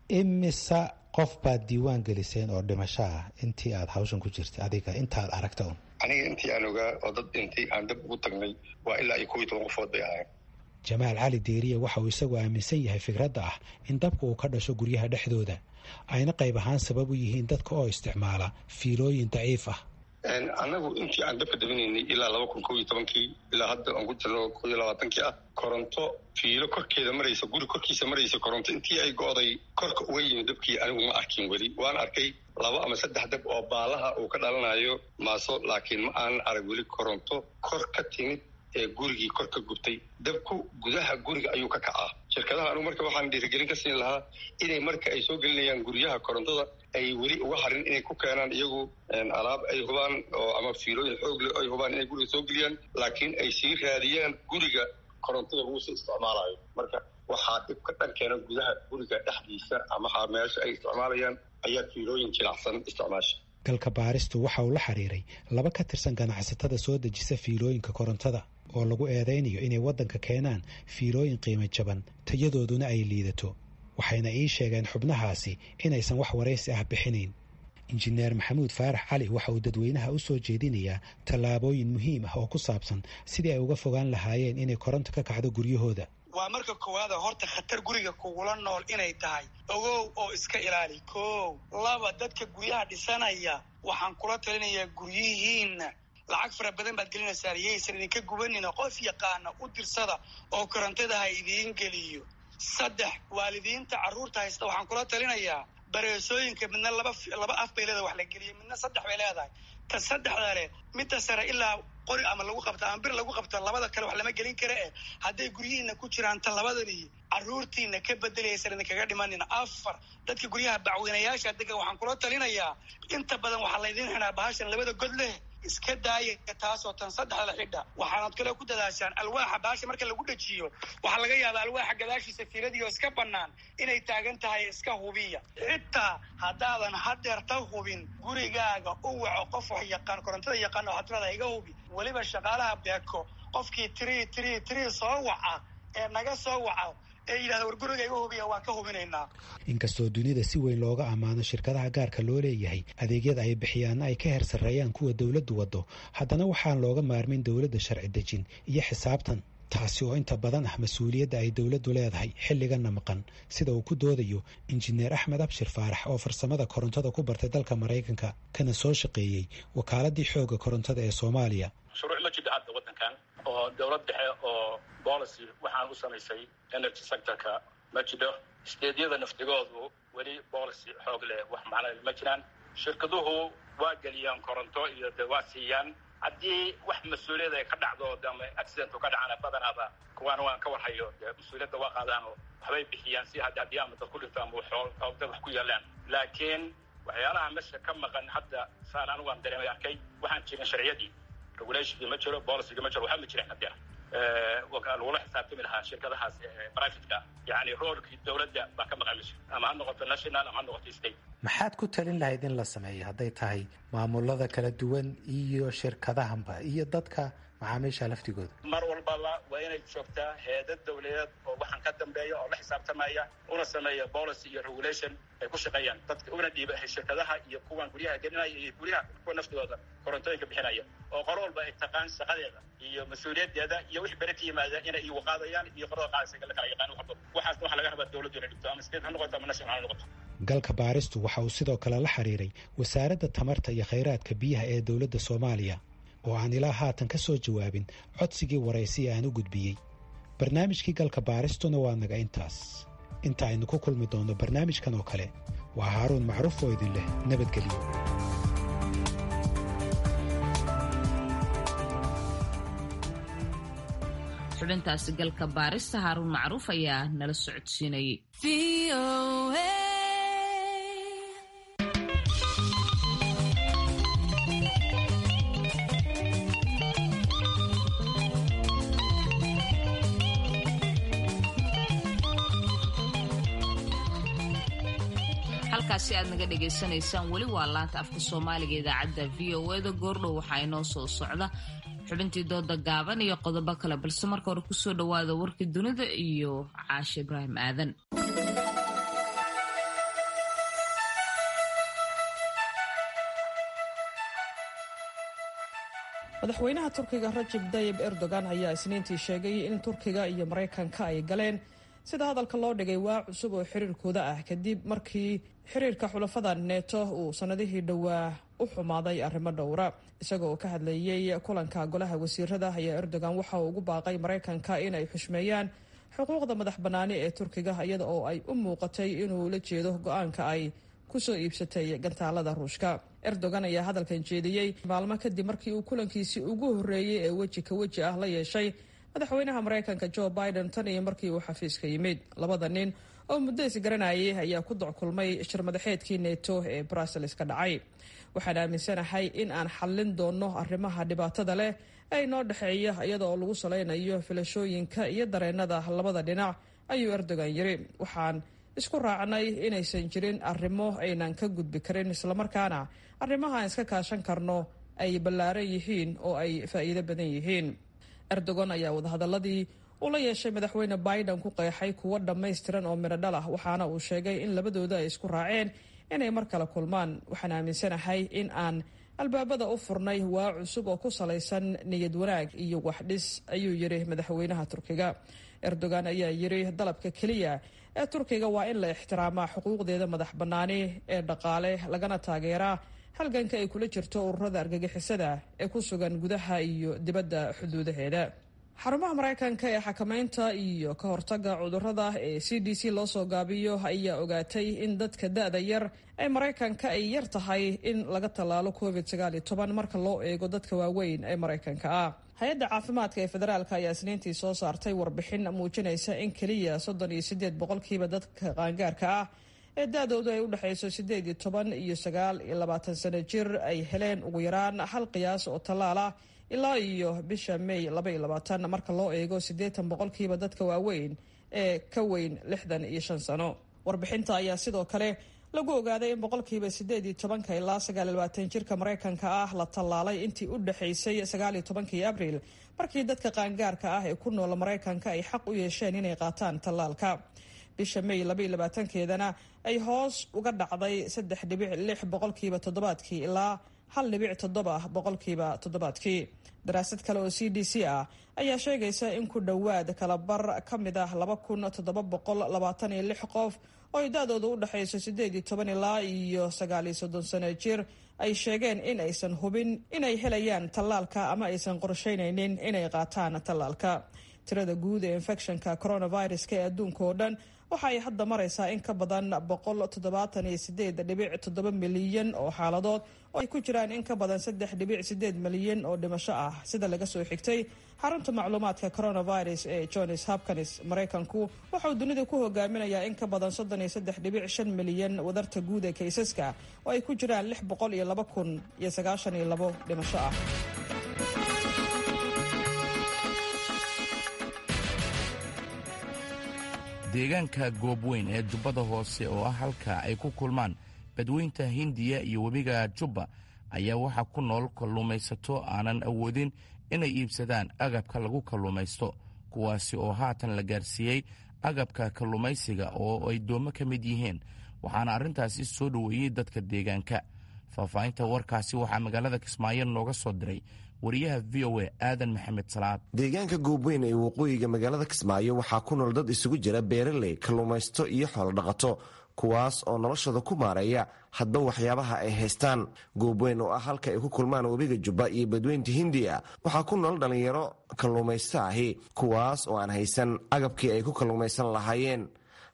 imisa qof baad diiwaan geliseen oo dhimasho ah intii aada hawshan ku jirtay adiga intaaad aragta un aniga intii aan ogaa oo dad dhintay aan dab ugu tagnay waa ilaa iyo kow iyo toban qofood bay ahayn jamaal cali deeriye waxa uu isagu aaminsan yahay fikradda ah in dabka uu ka dhasho guryaha dhexdooda ayna qayb ahaan sabab u yihiin dadka oo isticmaala fiilooyin daciif ah annagu intii aan dabka dabinaynay ilaa laba kun kow iyo tobankii ilaa hadda aan ku jirno kow iyo labaatankii ah koronto fiilo korkeeda maraysa guri korkiisa maraysa koronto intii ay go'day korka uga yimid dabkii anigu ma arkin weli waan arkay laba ama saddex dab oo baalaha uu ka dhalanayo maaso laakiin ma aanan arag weli koronto kor ka timid ee gurigii kor ka gubtay dabku gudaha guriga ayuu ka kacaa shirkadaha anugu marka waxaan dhiirigelin ka siin lahaa inay marka ay soo gelinayaan guryaha korontada ay weli uga harin inay ku keenaan iyagu alaab ay hubaan oo ama fiilooyin xoog leh ay hubaan inay guriga soo geliyaan laakiin ay sii raadiyaan guriga korontada lagu soo isticmaalayo marka waxaa dhib ka dhankeena gudaha guriga dhexdiisa ama meesha ay isticmaalayaan ayaa fiilooyin jilacsan isticmaasha galka baaristu waxa uu la xiriiray laba ka tirsan ganacsatada soo dejisa fiilooyinka korontada oo lagu eedaynayo inay waddanka keenaan fiilooyin qiimo jaban tayadooduna ay liidato waxayna ii sheegeen xubnahaasi inaysan wax waraysi ah bixinayn injineer maxamuud faarax cali waxa uu dadweynaha u soo jeedinayaa tallaabooyin muhiim ah oo ku saabsan sidii ay uga fogaan lahaayeen inay koronto ka kacdo guryahooda waa marka koowaada horta khatar guriga kugula nool inay tahay ogow oo iska ilaali kow laba dadka guryaha dhisanaya waxaan kula talinayaa guryihiinna lacag fara badan baad gelinaysaan yaysan idinka gubanina qof yaqaana u dirsada oo korontada ha idiin geliyo saddex waalidiinta carruurta haysta waxaan kula talinayaa bareesooyinka midna laba laba af bay leedahay wax la geliyay midna saddex bay leedahay ta saddexda leh midda sare ilaa qori ama lagu qabta ama bir lagu qabta labada kale wax lama gelin kara eh hadday guryihiina ku jiraan ta labadani carruurtiina ka bedelaysan idinkaga dhimanin afar dadka guryaha bacweynayaasha dega waxaan kula talinayaa inta badan waxaa laydin xidhaa bahashan labada god leh iska daaya taasoo tan saddexda xidha waxaanad kale ku dadaashaan alwaaxa baasha marka lagu dhajiyo waxaa laga yaabaa alwaaxa gadaashiisa fiiladiioo iska bannaan inay taagan tahay iska hubiya xitaa haddaadan hadeerta hubin gurigaaga u waco qof wax yaqaan korontada yaqaan oo hadrada iga hubi weliba shaqaalaha beeko qofkii tiri tiri tiri soo waca ee naga soo waca ee yidhahda war guriga iga hubiya waan ka hubinaynaa inkastoo dunida si weyn looga ammaano shirkadaha gaarka loo leeyahay adeegyada ay bixiyaanna ay ka heer sarreeyaan kuwa dowladdu waddo haddana waxaan looga maarmin dowladda sharci dejin iyo xisaabtan taasi oo inta badan ah mas-uuliyadda ay dowladdu leedahay xilliganna maqan sida uu ku doodayo injineer axmed abshir faarax oo farsamada korontada ku bartay dalka maraykanka kana soo shaqeeyey wakaaladii xoogga korontada ee soomaaliya shuruuc ma jidha hadda waddankan oo dowlad dhexe oo policy waxaan u samaysay energy sectorka ma jidho steedyada naftigoodu weli policy xoog leh wax macna ma jiraan shirkaduhu waa geliyaan koronto iyo de waa siiyaan haddii wax mas-uuliyad ay ka dhacdo ama accidentu ka dhacana badanaaba kuwaana waan ka warhayo dee mas-uuliyadda waa qaadaan oo waxbay bixiyaan si haddi haddii ama dad ku dhinto ama dad wax ku yeelaan laakiin waxyaalaha meesha ka maqan hadda saan anigu aan dareemay arkay waxaan jirin sharciyadii regulationkii ma jiro policyga ma jiro waxba ma jirin hadeer lagula xisaabtami lahaa shirkadahaas privateka yani roolkii dowladda baa ka maqan meesha ama ha noqoto national ama ha noqoto state maxaad ku talin lahayd in la sameeyo hadday tahay maamulada kala duwan iyo shirkadahanba iyo dadka macaamiisha laftigooda mar walbaba waa inay joogtaa heedad dawladeed oo waxaan ka dambeeya oo la xisaabtamaya una sameeya policy iyo regulation ay ku shaqeeyaan dadka una dhiiba shirkadaha iyo kuwan guryaha gelinaya iyo guryaha kuwa naftooda korontooyinka bixinaya oo qolo walba ay taqaan shaqadeeda iyo mas-uuliyadeeda iyo wixii bere ka yimaada inay igu qaadayaan iyo qorada qaadaysa la kala yaqaan waxba waxaasna waxaa laga rabaa dowladdu inay dhigto ama state ha noqoto ama national ha noqoto galka baaristu waxa uu sidoo kale la xiriiray wasaaradda tamarta iyo khayraadka biyaha ee dowladda soomaaliya oo aan ilaa haatan ka soo jawaabin codsigii waraysiya aan u gudbiyey barnaamijkii galka baaristuna waa naga intaas inta aynu ku kulmi doonno barnaamijkan oo kale waa haaruun macruuf oo idin leh nabadgelyo xubintaasi galka baarista haaruun macruuf ayaa nala socodsiinayay halkaasi aad naga dhagaysanaysaan weli waa laanta afka soomaaliga idaacadda v o eda goordhow waxaa inoo soo socda xubintii dooda gaaban iyo qodobo kale balse marka hore kusoo dhawaada warkii dunida iyo caashe ibraahim aadan madaxweynaha turkiga rajab dayib erdogan ayaa isniintii sheegay in turkiga iyo maraykanka ay galeen sida hadalka loo dhigay waa cusub oo xiriirkooda ah kadib markii xiriirka xulafada neeto uu sannadihii dhowaa u xumaaday arrimo dhowra isaga oo ka hadlayey kulanka golaha wasiirada ayaa erdogan waxa uu ugu baaqay maraykanka inay xushmeeyaan xuquuqda madax bannaani ee turkiga iyada oo ay u muuqatay inuu la jeedo go-aanka ay kusoo iibsatay gantaalada ruushka erdogan ayaa hadalkan jeediyey maalmo kadib markii uu kulankiisii ugu horreeyey ee weji ka weji ah la yeeshay madaxweynaha maraykanka jo biden tan iyo markii uu xafiiska yimid labada nin oo muddo isgaranayay ayaa ku dockulmay shirmadaxeedkii neto ee brussels ka dhacay waxaan aaminsanahay in aan xallin doonno arrimaha dhibaatada leh ee inoo dhexeeya iyada oo lagu salaynayo filashooyinka iyo dareennada labada dhinac ayuu erdogan yiri waxaan isku raacnay inaysan jirin arrimo aynan ka gudbi karin islamarkaana arrimaha aan iska kaashan karno ay ballaaran yihiin oo ay faa'iido badan yihiin erdogan ayaa wadahadaladii uu la yeeshay madaxweyne biden ku qeexay kuwo dhammaystiran oo midho dhal ah waxaana uu sheegay in labadooda ay isku raaceen inay mar kale kulmaan waxaan aaminsanahay in aan albaabada u furnay waa cusub oo ku salaysan niyad wanaag iyo waxdhis ayuu yidhi madaxweynaha turkiga erdogan ayaa yidhi dalabka keliya ee turkiga waa in la ixtiraamaa xuquuqdeeda madax bannaani ee dhaqaale lagana taageeraa halganka ay kula jirto ururada argagixisada ee ku sugan gudaha iyo dibadda xuduudaheeda xarumaha maraykanka ee xakamaynta iyo ka hortaga cudurada ee c d c loo soo gaabiyo ayaa ogaatay in dadka da-da yar ee maraykanka ay yar tahay in laga tallaalo covid marka loo eego dadka waaweyn ee maraykanka ah hay-adda caafimaadka ee federaalk ayaa isniintii soo saartay warbixin muujinaysa in keliya soddon iyo sideed boqolkiiba dadka qaangaarka ah ee da-doodu ay u dhexayso sideed iyo toban iyo sagaal iyo labaatan sano jir ay heleen ugu yaraan hal qiyaas oo tallaal ah ilaa iyo bisha may laba iyo labaatan marka loo eego siddeetan boqolkiiba dadka waaweyn ee ka weyn lixdan iyo shan sano warbixinta ayaa sidoo kale lagu ogaaday in boqolkiiba sideed iyo tobanka ilaa sagaal iyo labaatan jirka maraykanka ah la tallaalay intii u dhexaysay sagaal iyo tobankii abriil markii dadka qaangaarka ah ee ku nool maraykanka ay xaq u yeesheen inay qaataan tallaalka bisha may labaiyo labaatankeedana ay hoos uga dhacday saddex dhibic lix boqolkiiba toddobaadkii ilaa hal dhibic toddoba boqolkiiba toddobaadkii daraasad kale oo c d c ah ayaa sheegaysa in ku dhowaad kalabar ka mid ah laba kun toddoba boqol labaatan iyo lix qof oo ay da-dooda u dhexayso sideed iyo toban ilaa iyo sagaal iyo soddon sano jir ay sheegeen in aysan hubin inay helayaan tallaalka ama aysan qorsheynaynin inay qaataan tallaalka tirada guud ee infectionka coronaviruska ee adduunka oo dhan waxa ay hadda maraysaa in ka badan boqol toddobaatan iyo sideed dhibic toddoba milyan oo xaaladood oo ay ku jiraan in ka badan saddex dhibic sideed milyan oo dhimasho ah sida laga soo xigtay xarunta macluumaadka coronavirus ee johns hopkins maraykanku waxauu dunida ku hogaaminayaa in ka badan soddon iyo saddex dhibic shan milyan wadarta guud ee kaysaska oo ay ku jiraan lix boqol iyo laba kun iyo sagaashan iyo labo dhimasho ah deegaanka goobweyn ee jubbada hoose oo ah halka ay ku kulmaan badweynta hindiya iyo webiga jubba ayaa waxaa ku nool kalluumaysato aanan awoodin inay iibsadaan agabka lagu kalluumaysto kuwaasi oo haatan la gaarsiiyey agabka kalluumaysiga oo ay doomo ka mid yihiin waxaana arrintaasi soo dhoweeyey dadka deegaanka faahfaahinta warkaasi waxaa magaalada kismaayo nooga soo diray wariyaha v o a aadan maxamed salaad deegaanka goobweyn ee waqooyiga magaalada kismaayo waxaa ku nool dad isugu jira beeraley kalluumaysto iyo xoolodhaqato kuwaas oo noloshooda ku maareeya hadba waxyaabaha ay haystaan goobweyn oo ah halka ay ku kulmaan webiga jubba iyo badweynta hindiya waxaa ku nool dhallinyaro kalluumaysto ahi kuwaas oo aan haysan agabkii ay ku kalluumaysan lahaayeen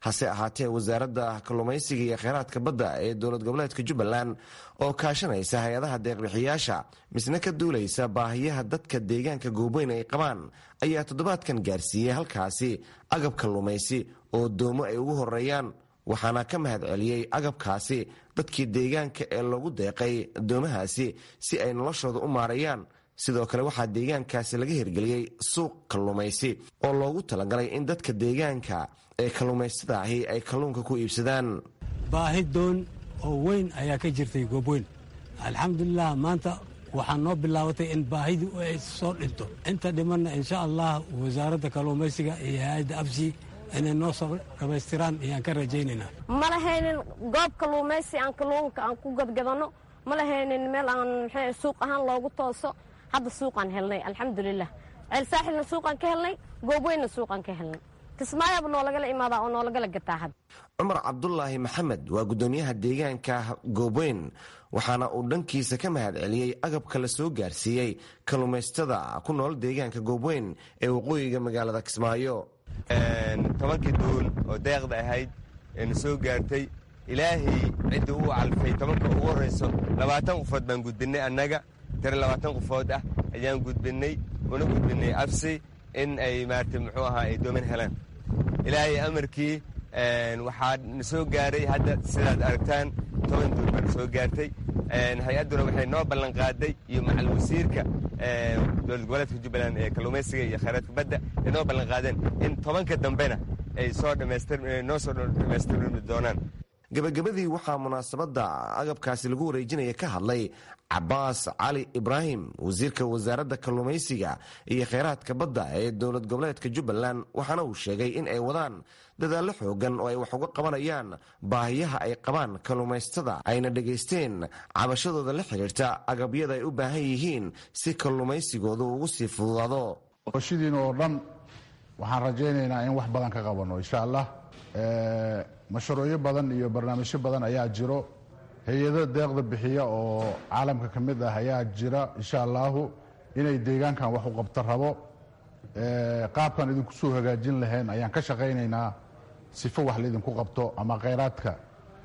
hase ahaatee wasaaradda kalluumaysiga iyo kheyraadka badda ee dowlad goboleedka jubbaland oo kaashanaysa hay-adaha deeqbixiyaasha misna ka duulaysa baahiyaha dadka deegaanka goobweyn ay qabaan ayaa toddobaadkan gaarsiiyey halkaasi agab kalluumaysi oo doomo ay ugu horeeyaan waxaana ka mahad celiyey agabkaasi dadkii deegaanka ee loogu deeqay doomahaasi si ay noloshooda u maareeyaan sidoo kale waxaa deegaankaasi laga hirgeliyey suuq kalluumaysi oo loogu talagalay in dadka deegaanka ee kalluumaystada ahi ay kalluunka ku iibsadaan baahi doon oo weyn ayaa ka jirtay goobweyn alxamdulilah maanta waxaa noo bilaabatay in baahidu ay soo dhinto inta dhimanna insha allah wasaaradda kalluumaysiga iyo hay-adda absi inay noo soo dhammaystiraan ayaan ka rajaynaynaa ma lahaynin goob kalluumaysi aan kalluunka aan ku gadgadano ma lahaynin meel aan mxuu suuq ahaan loogu tooso hadda suuqaan helnay alxamdulilah ceel saaxilna suuqaan ka helnay goobweynna suuqaan ka helnay kismaayaaba noolagala imaadaa oo noolagala gataa hadda cumar cabdulaahi maxamed waa guddoomiyaha deegaanka goobweyn waxaana uu dhankiisa ka mahad celiyey agabka la soo gaarsiiyey kalluumaystada ku nool deegaanka goobweyn ee waqooyiga magaalada kismaayo tobankii duul oo deeqda ahayd eena soo gaartay ilaahay cidda uu calfay tobanka ugu horrayso labaatan qofood baan gudbinnay annaga tare labaatan qofood ah ayaan gudbinnay una gudbinnay absi in ay maarata muxuu ahaa ay dooman helaan ilaahay amarkii waxaa na soo gaaray hadda sidaad aragtaan toban duul baa na soo gaartay hay-adduna waxay noo ballanqaaday iyo macal wasiirka dowlad goboleedka jubbaland ee kalluumaysiga iyo khayraadka badda ay noo ballanqaadeen in tobanka dambena ay soo dhammaystirnoo soo dhammaystirmi doonaan gabagabadii waxaa munaasabadda agabkaasi lagu wareejinaya ka hadlay cabaas cali ibraahim wasiirka wasaaradda kalluumaysiga iyo kheyraadka badda ee dowlad goboleedka jubbaland waxaana uu sheegay in ay wadaan dadaallo xoogan oo ay wax uga qabanayaan baahiyaha ay qabaan kalluumaystada ayna dhegaysteen cabashadooda la xidhiirta agabyada ay u baahan yihiin si kalluumaysigoodu ugu sii fududaado shidiin oo dhan waxaan rajaynaynaa in wax badan ka qabanno insha allah mashruucyo badan iyo barnaamijyo badan ayaa jiro hay-ado deeqda bixiya oo caalamka ka mid ah ayaa jira insha allahu inay deegaankan wax u qabto rabo qaabkan idinku soo hagaajin lahayn ayaan ka shaqaynaynaa sifo wax laydinku qabto ama khayraadka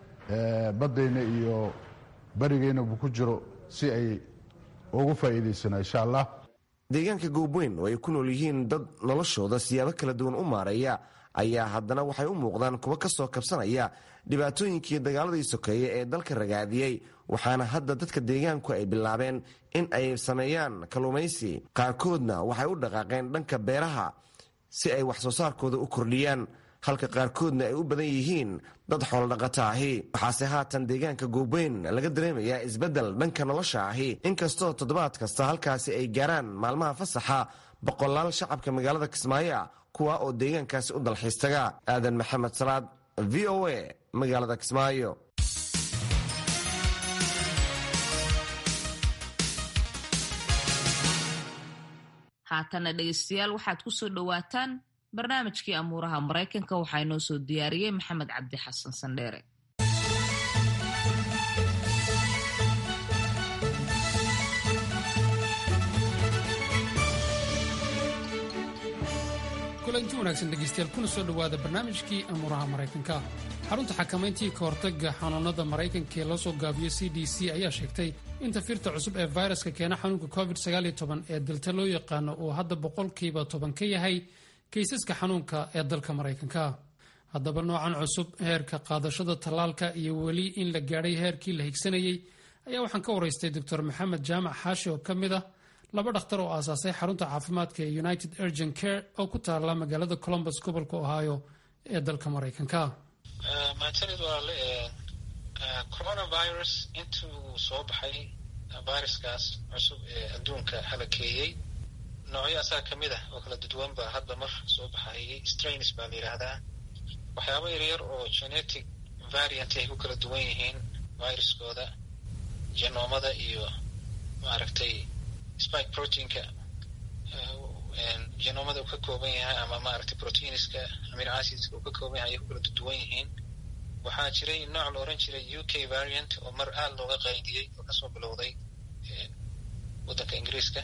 baddayna iyo berigeynaba ku jiro si ay ugu faa'iidaysana insha allah deegaanka goobweyn oo ay ku nool yihiin dad noloshooda siyaabo kala duwan u maareeya ayaa haddana waxay u muuqdaan kuwo ka soo kabsanaya dhibaatooyinkii dagaaladii sokeeye ee dalka ragaadiyey waxaana hadda dadka deegaanku ay bilaabeen in ay sameeyaan kalluumaysi qaarkoodna waxay u dhaqaaqeen dhanka beeraha si ay wax soo saarkooda u kordhiyaan halka qaarkoodna ay u badan yihiin dad xoolodhaqata ahi waxaase haatan deegaanka goobweyn laga dareemayaa isbeddel dhanka nolosha ahi inkastoo toddobaad kasta halkaasi ay gaaraan maalmaha fasaxa boqolaal shacabka magaalada kismaayo kuwa oo deegaankaasi u dalxiistaga aadan maxamed salaad v o a magaalada kismaayo haatana dhegeystayaal waxaad ku soo dhowaataan barnaamijkii amuuraha maraykanka waxaa inoo soo diyaariyey maxamed cabdi xasan sandheere kulanti wanaagsan dhegaystayaal kuna soo dhowaada barnaamijkii amuuraha maraykanka xarunta xakamayntii ka hortagga xanuunada maraykanka ee loo soo gaabiyo c d c ayaa sheegtay in tafirta cusub ee fayraska keena xanuunka covid ee dalta loo yaqaano uu hadda boqolkiiba toban ka yahay kaysaska xanuunka ee dalka maraykanka haddaba noocan cusub heerka qaadashada tallaalka iyo weli in la gaadhay heerkii la higsanayey ayaa waxaan ka waraystay doctor maxamed jaamac xaashi oo ka mid ah laba dhakhtar oo aasaasay xarunta caafimaadka ee united urgent care oo ku taala magaalada colombus gobolka ohio ee dalka maraykanka mahadsanid walaale coronavirus intuu soo baxay viruskaas cusub ee adduunka halakeeyey noocyo asaga ka mid ah oo kala duduwan ba hadba mar soo baxayay strains baa la yidhaahdaa waxyaaba yaryar oo genetic variant ay ku kala duwan yihiin viruskooda genoomada iyo maaragtay spike proteinka genoomada uu ka kooban yahay ama maaragtay proteinska amino acidska uu ka kooban yahay ayay ku kala duwan yihiin waxaa jiray nooc la oran jiray u k variant oo mar aada looga qaydiyey oo kasoo bilowday waddanka ingiriiska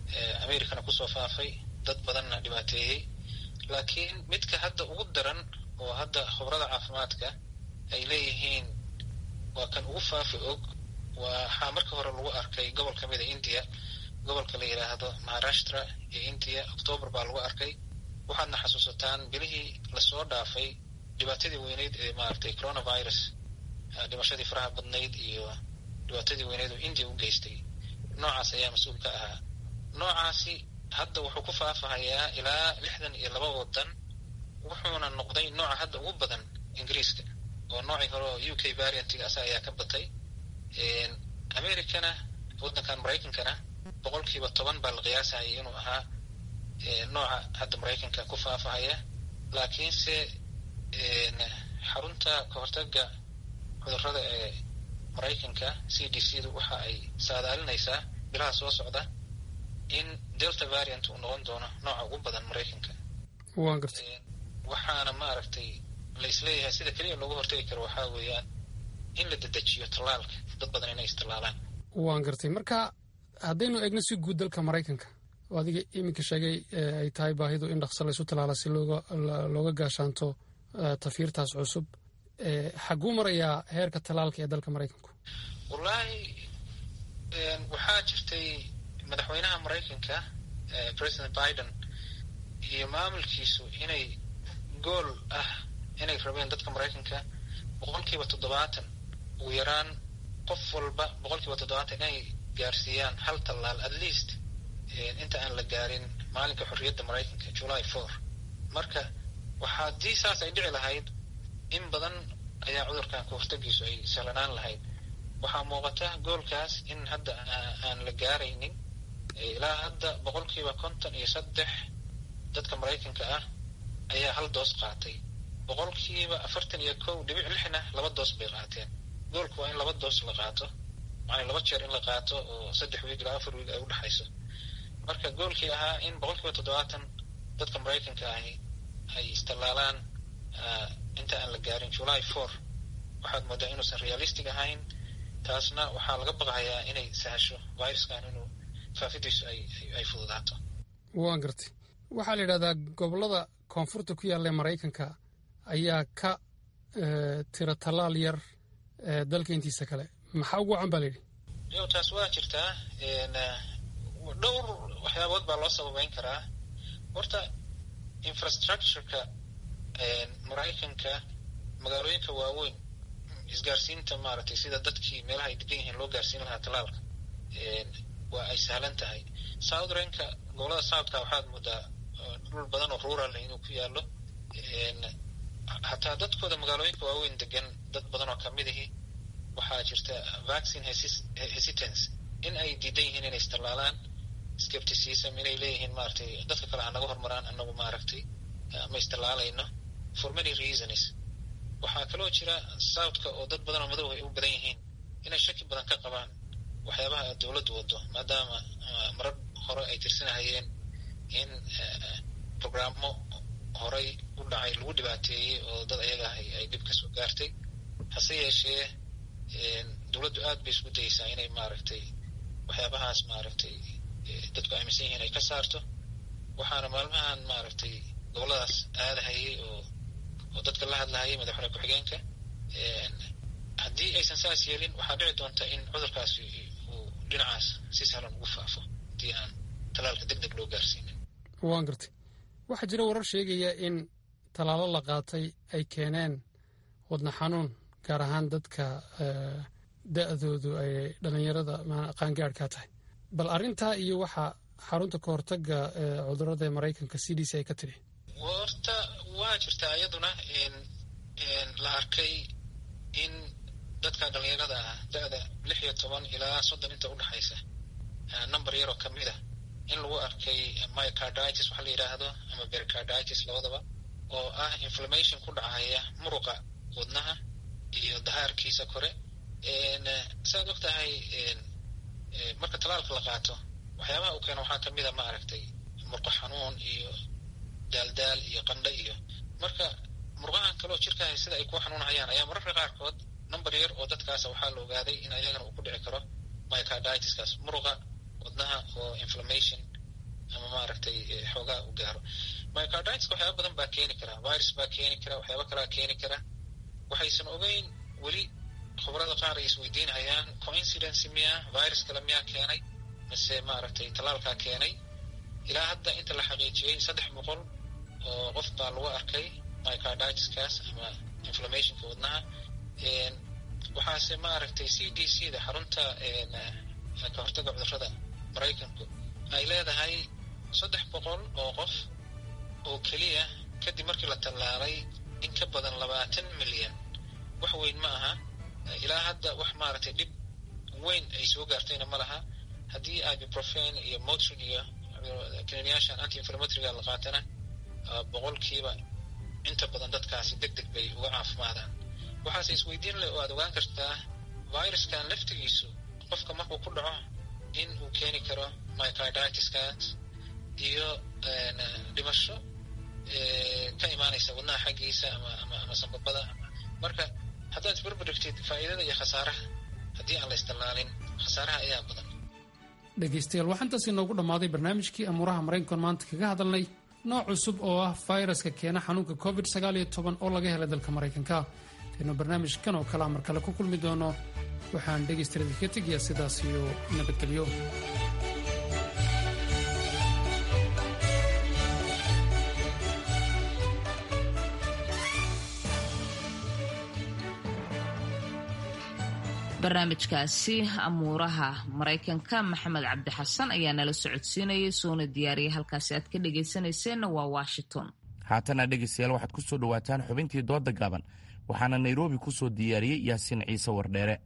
americana kusoo faafay dad badanna dhibaateeyey laakiin midka hadda ugu daran oo hadda khubrada caafimaadka ay leeyihiin waa kan ugu faafi og waxaa marka hore lagu arkay gobol ka mida india gobolka la yidhaahdo maharashtra iyo india octoobar baa lagu arkay waxaadna xasuusataan bilihii lasoo dhaafay dhibaatadii weyneyd ee maaragtay coronavirus dhimashadii faraha badnayd iyo dhibaatadii weyneyd oo india u geystay noocaas ayaa mas-uul ka ahaa noocaasi hadda wuxuu ku faafahayaa ilaa lixdan iyo laba wadan wuxuuna noqday nooca hadda ugu badan ingiriiska oo noocii hore oo u k variantigaas ayaa ka batay americana waddankan maraykankana boqolkiiba toban baa la qiyaasahayay inuu ahaa nooca hadda maraykanka ku faafahaya laakiinse xarunta kahortaga cudurrada ee maraykanka c d c du waxa ay saadaalinaysaa bilaha soo socda in delta variant uu noqon doono nooca ugu badan maraykanka waan gartay waxaana maaragtay la isleeyahay sida keliya looga hortagi karo waxaa weeyaan in la dedejiyo tallaalka dad badan inay istallaalaan waan gartay marka haddaynu eegno si guud dalka maraykanka oo adiga iminka sheegay ay tahay baahidu in dhaqso laysu tallaala si looga looga gaashaanto tafiirtaas cusub xaguu marayaa heerka tallaalka ee dalka maraykanku wallaahi waxaa jirtay madaxweynaha maraykanka president biden iyo maamulkiisu inay gool ah inay rabeen dadka maraykanka boqolkiiba toddobaatan ugu yaraan qof walba boqolkiiba toddobaatan inay gaarsiiyaan hal tallaal at least inta aan la gaarin maalinka xorriyadda maraykanka july four marka waxa haddii saas ay dhici lahayd in badan ayaa cudurkan ka hortagiisu ay sahlanaan lahayd waxaa muuqata goolkaas in hadda aan la gaaraynin ilaa hadda boqolkiiba konton iyo saddex dadka maraykanka ah ayaa hal doos qaatay boqolkiiba afartan iyo kow dhibic lixna laba doos bay qaateen goolku waa in laba doos la qaato macnaa laba jeer in la qaato oo saddex wiig ilaa afar wiig ay u dhexayso marka goolkii ahaa in boqolkiiba toddobaatan dadka maraykanka ahi ay istallaalaan inta aan la gaarin july four waxaad moodaa inuusan realistic ahayn taasna waxaa laga baqayaa inay sahasho viruskan inuu faafidiisu ay fududaato waan gartay waxaa la yidhahdaa gobollada koonfurta ku yaalla ee maraykanka ayaa ka tira tallaal yar dalka intiisa kale maxaa ugu wacan baa la yidhi yo taas waa jirtaa dhowr waxyaabood baa loo sababeyn karaa horta infrastructureka maraykanka magaalooyinka waaweyn isgaarsiinta maaragtay sida dadkii meelaha ay degan yihiin loo gaarsiin lahaa tallaalka waa ay sahlan tahay southrenka gobolada southka waxaad moodaa dhul badan oo rural inuu ku yaallo hataa dadkooda magaalooyinka waaweyn degan dad badan oo kamid ahi waxaa jirta vaccine hesitance in ay diidan yihiin inay istallaalaan skepticism inay leeyihiin maaragtay dadka kale ha naga hormaraan anagu maaragtay ma istallaalayno for many reasons waxaa kaloo jira southka oo dad badan oo madow ay u badan yihiin inay shaki badan ka qabaan waxyaabaha dowladdu wado maadaama marar hore ay tirsanahayeen in programmo horay u dhacay lagu dhibaateeyey oo dad ayaga ah ay dhib kasoo gaartay hase yeeshee dowladdu aad bay isku dayeysaa inay maaragtay waxyaabahaas maaragtay dadku aaminsan yihiin ay ka saarto waxaana maalmahan maaragtay gobolladaas aadahayay oo oo dadka la hadlahayay madaxweyne ku-xigeenka haddii aysan saas yeelin waxaa dhici doonta in cudurkaasi uu dhinacaas si sahlan ugu faafo haddii aan tallaalka deg deg loo gaarsiinin waan gartay waxaa jira warar sheegaya in tallaalo la qaatay ay keeneen wadna xanuun gaar ahaan dadka da-doodu ay dhallinyarada qaangaadhkaa tahay bal arrintaa iyo waxaa xarunta ka hortaga cudurada ee maraykanka c d c ay ka tidhi horta waa jirtaa iyaduna la arkay in dadka dhallinyarada ah da-da lix iyo toban ilaa soddon inta udhexaysa number yaroo kamid a in lagu arkay mycarditis waxaa la yidhaahdo ama bercarditis labadaba oo ah inflammation ku dhacaya muruqa wadnaha iyo dahaarkiisa kore saaad og tahay marka tallaalka la qaato waxyaabaha uu keeno waxaa kamid a ma aragtay murqo xanuun iyo daaldaal iyo qandho iyo marka murqahan kaleo jirkaaha sida ay ku xanuunhayaan ayaa mararka qaarkood number yar oo dadkaasa waxaa la ogaaday in ayagana uu ku dhici karo mycarditiskaas muruqa wadnaha oo inflammation ama maaragtay xoogaa u gaaro mycarditis waxyaaba badan baa keeni kara virus baa keeni kara waxyaaba kalaa keeni kara waxaysan ogeyn weli khubarada qaar ay isweydiinayaan coincidence miya virus kale miyaa keenay mise maaragtay tallaalkaa keenay ilaa hadda inta la xaqiijiyey saddex boqol oo qof baa lagu arkay mycarditiskaas ama inflammationka wadnaha waxaase maaragtay c d c da xarunta ka hortaga cudurrada maraykanku ay leedahay saddex boqol oo qof oo keliya kadib markii la tallaalay in ka badan labaatan milyan wax weyn ma aha ilaa hadda wax maaragtay dhib weyn ay soo gaartayna ma laha haddii ibuprofen iyo motrin iyo kaniniyaashan anti inflammatoryga la qaatana boqolkiiba inta badan dadkaasi deg deg bay uga caafimaadaan waxaase isweydiin leh oo aad ogaan kartaa viruskan laftigiisu qofka markuu ku dhaco in uu keeni karo mycarditiskaas iyo dhimasho ka imaanaysa wadnaha xaggiisa ama ama ama sambabada marka haddaad isbarbardhigtid faa'iidada iyo khasaaraha haddii aan la istallaalin khasaaraha ayaa badan dhegaystayaal waxaa intaas inoogu dhammaaday barnaamijkii amuuraha maraykankan maanta kaga hadalnay nooc cusub oo ah fayraska keena xanuunka covid sagaal iyo toban oo laga helay dalka maraykanka taynu barnaamijkan oo kalea mar kale ku kulmi doono waxaan dhegaystayaal idinka tegayaa sidaas iyo nabadgelyo barnaamijkaasi amuuraha maraykanka maxamed cabdi xasan ayaa nala socodsiinayay soona diyaariyay halkaasi aad ka dhegaysanayseena waa washington haatana dhegaystayaal waxaad ku soo dhowaataan xubintii dooda gaaban waxaana nairobi ku soo diyaariyey yaasiin ciise wardheere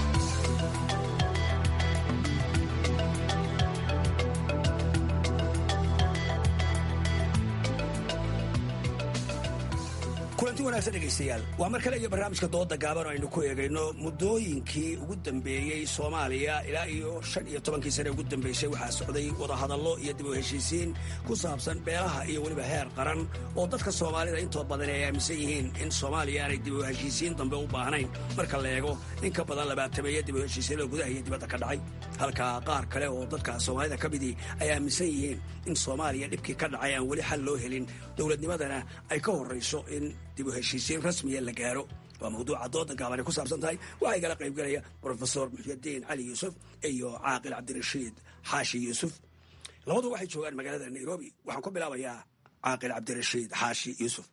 kulanti wanaagsan dhegaystayaal waa mar kale iyo barnaamijka dooda gaaban oo aynu ku eegayno muddooyinkii ugu dambeeyey soomaaliya ilaa iyo shan iyo tobankii sane ugu dambeysay waxaa socday wadahadallo iyo dib u heshiisiin ku saabsan beelaha iyo weliba heer qaran oo dadka soomaalida intooda badan ay aaminsan yihiin in soomaaliya aanay dib u heshiisiin dambe u baahnayn marka la eego in ka badan labaatameeya dib u heshiisiinoo gudaha iyo dibadda ka dhacay halka qaar kale oo dadka soomaalida ka midii ay aaminsan yihiin in soomaaliya dhibkii ka dhacay aan weli xal loo helin dowladnimadana ay ka horrayso in dib u heshiisiin rasmiya la gaaro waa mawduuca dooda gaaban ay ku saabsan tahay waxaa igala qaybgelaya brofesor muxyadiin cali yuusuf iyo caaqil cabdirashiid xaashi yuusuf labadu waxay joogaan magaalada nairobi waxaan ku bilaabayaa caaqil cabdirashiid xaashi yuusuf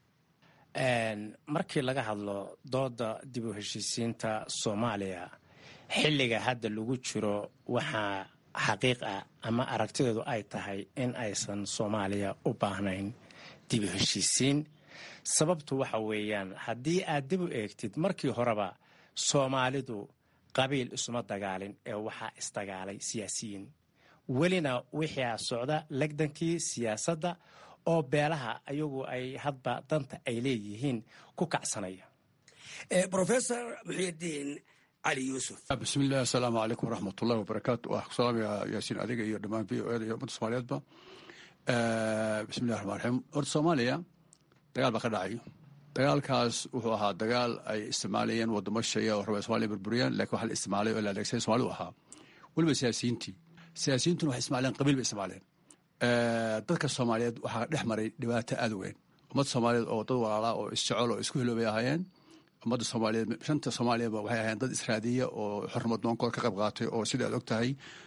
markii laga hadlo dooda dib u heshiisiinta soomaaliya xilliga hadda lagu jiro waxaa xaqiiq ah ama aragtideedu ay tahay in aysan soomaaliya u baahnayn dib u heshiisiin sababtu waxa weeyaan haddii aad dib u eegtid markii horeba soomaalidu qabiil isuma dagaalin ee waxaa isdagaalay siyaasiyiin welina wixii socda legdankii siyaasadda oo beelaha ayagu ay hadba danta ay leeyihiin ku kacsanaya rofesor muxyidiin cali yuusuf bismillahi asalaamu calaykum waraxmatullahi wabarakaatu waa ku salaamaya yaasiin adiga iyo dhammaan v o eda iyo ummadda soomaaliyeedba bismillahi raxmaan raxiim horta soomaaliya dagaal baa ka dhacay dagaalkaas wuxuu ahaa dagaal ay isticmaalayeen wadamo shaya oo raba somalia burburiyaan lakin waxa la isticmaalay oo la adeegsaday somali u ahaa weliba siyaasiyiintii siyaasiyiintuna waxay ismaaleen qabiil bay isticmaaleen dadka soomaaliyeed waxaa dhex maray dhibaato aad weyn ummadda soomaaliyeed oo dad walaalaa oo isjecel oo isku hiloobay ahaayeen ummadda soomaaliyeed shanta soomaaliyaba waxay ahaayeen dad israadiya oo xornimad noonkooda ka qayb qaatay oo sida aad og tahay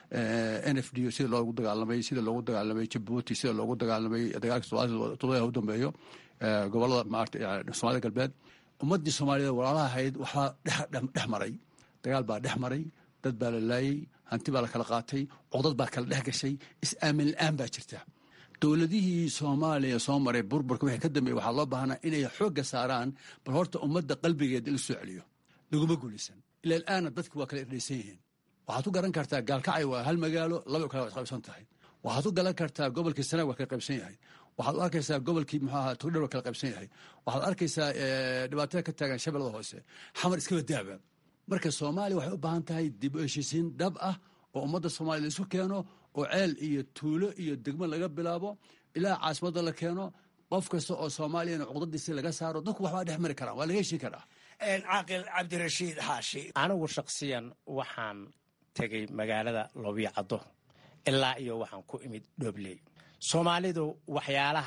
n f d sida loogu dagaalamay sida loogu dagaalamay jabuuti sida loogu dagaalamay dagaalka todobada u dambeeyo gobolada maarata soomaalida galbeed ummaddii soomaaliyeed walaalaha ahayd waxaa dhex maray dagaal baa dhex maray dad baa la laayey hanti baa la kala qaatay codad baa kala dhex gashay is-aamin la-aan baa jirta dowladihii soomaaliya soo maray burburka wixii ka dambeeyey waxaa loo baahnaa inay xoogga saaraan bal horta ummadda qalbigeeda in la soo celiyo laguma guulaysan ila alaana dadki waa kala irdhaysan yihiin waxaad ku garan kartaa gaalkacay waa hal magaalo laba kale waa isqaybsan tahay waxaad ku garan kartaa gobolkii sanaag waa kala qaybsan yahay waxaad u arkaysaa gobolkii muxuu ahaa togdher waa kala qaybsan yahay waxaad arkaysaa dhibaatada ka taagan shabeellada hoose xamar iskaba daaba marka soomaaliya waxay u baahan tahay dib u heshiisiin dhab ah oo ummadda soomaliya la isu keeno oo ceel iyo tuulo iyo degmo laga bilaabo ilaa caasimadda la keeno qof kasta oo soomaaliyana cuqdadiisi laga saaro dadku waxbaa dhex mari karaan waa laga heshin karaa caaqil cabdirashiid xaashi anigu shakhsiyan waxaan tegay magaalada loobiyacaddo ilaa iyo waxaan ku imid dhobley soomaalidu waxyaalaha